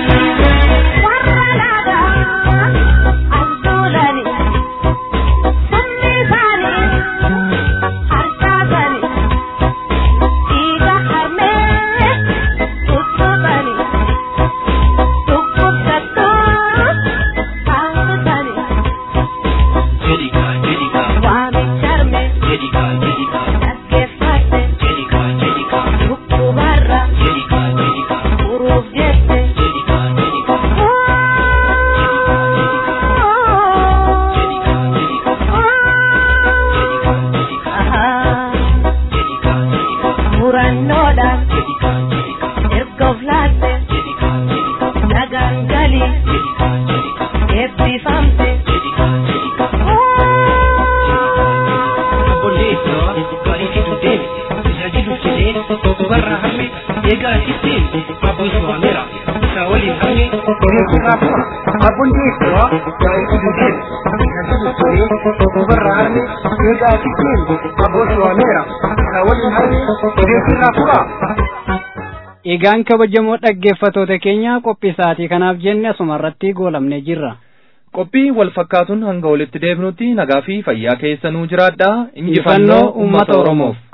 Egaan kabajamoo dhaggeeffatoota keenya qophii sa'aatii kanaaf jenne asuma irratti goolamnee jirra. Qophii wal fakkaatuun hanga walitti deebinutti nagaa fi fayyaa keessanuu jiraadhaa injifannoo uummata Oromoof.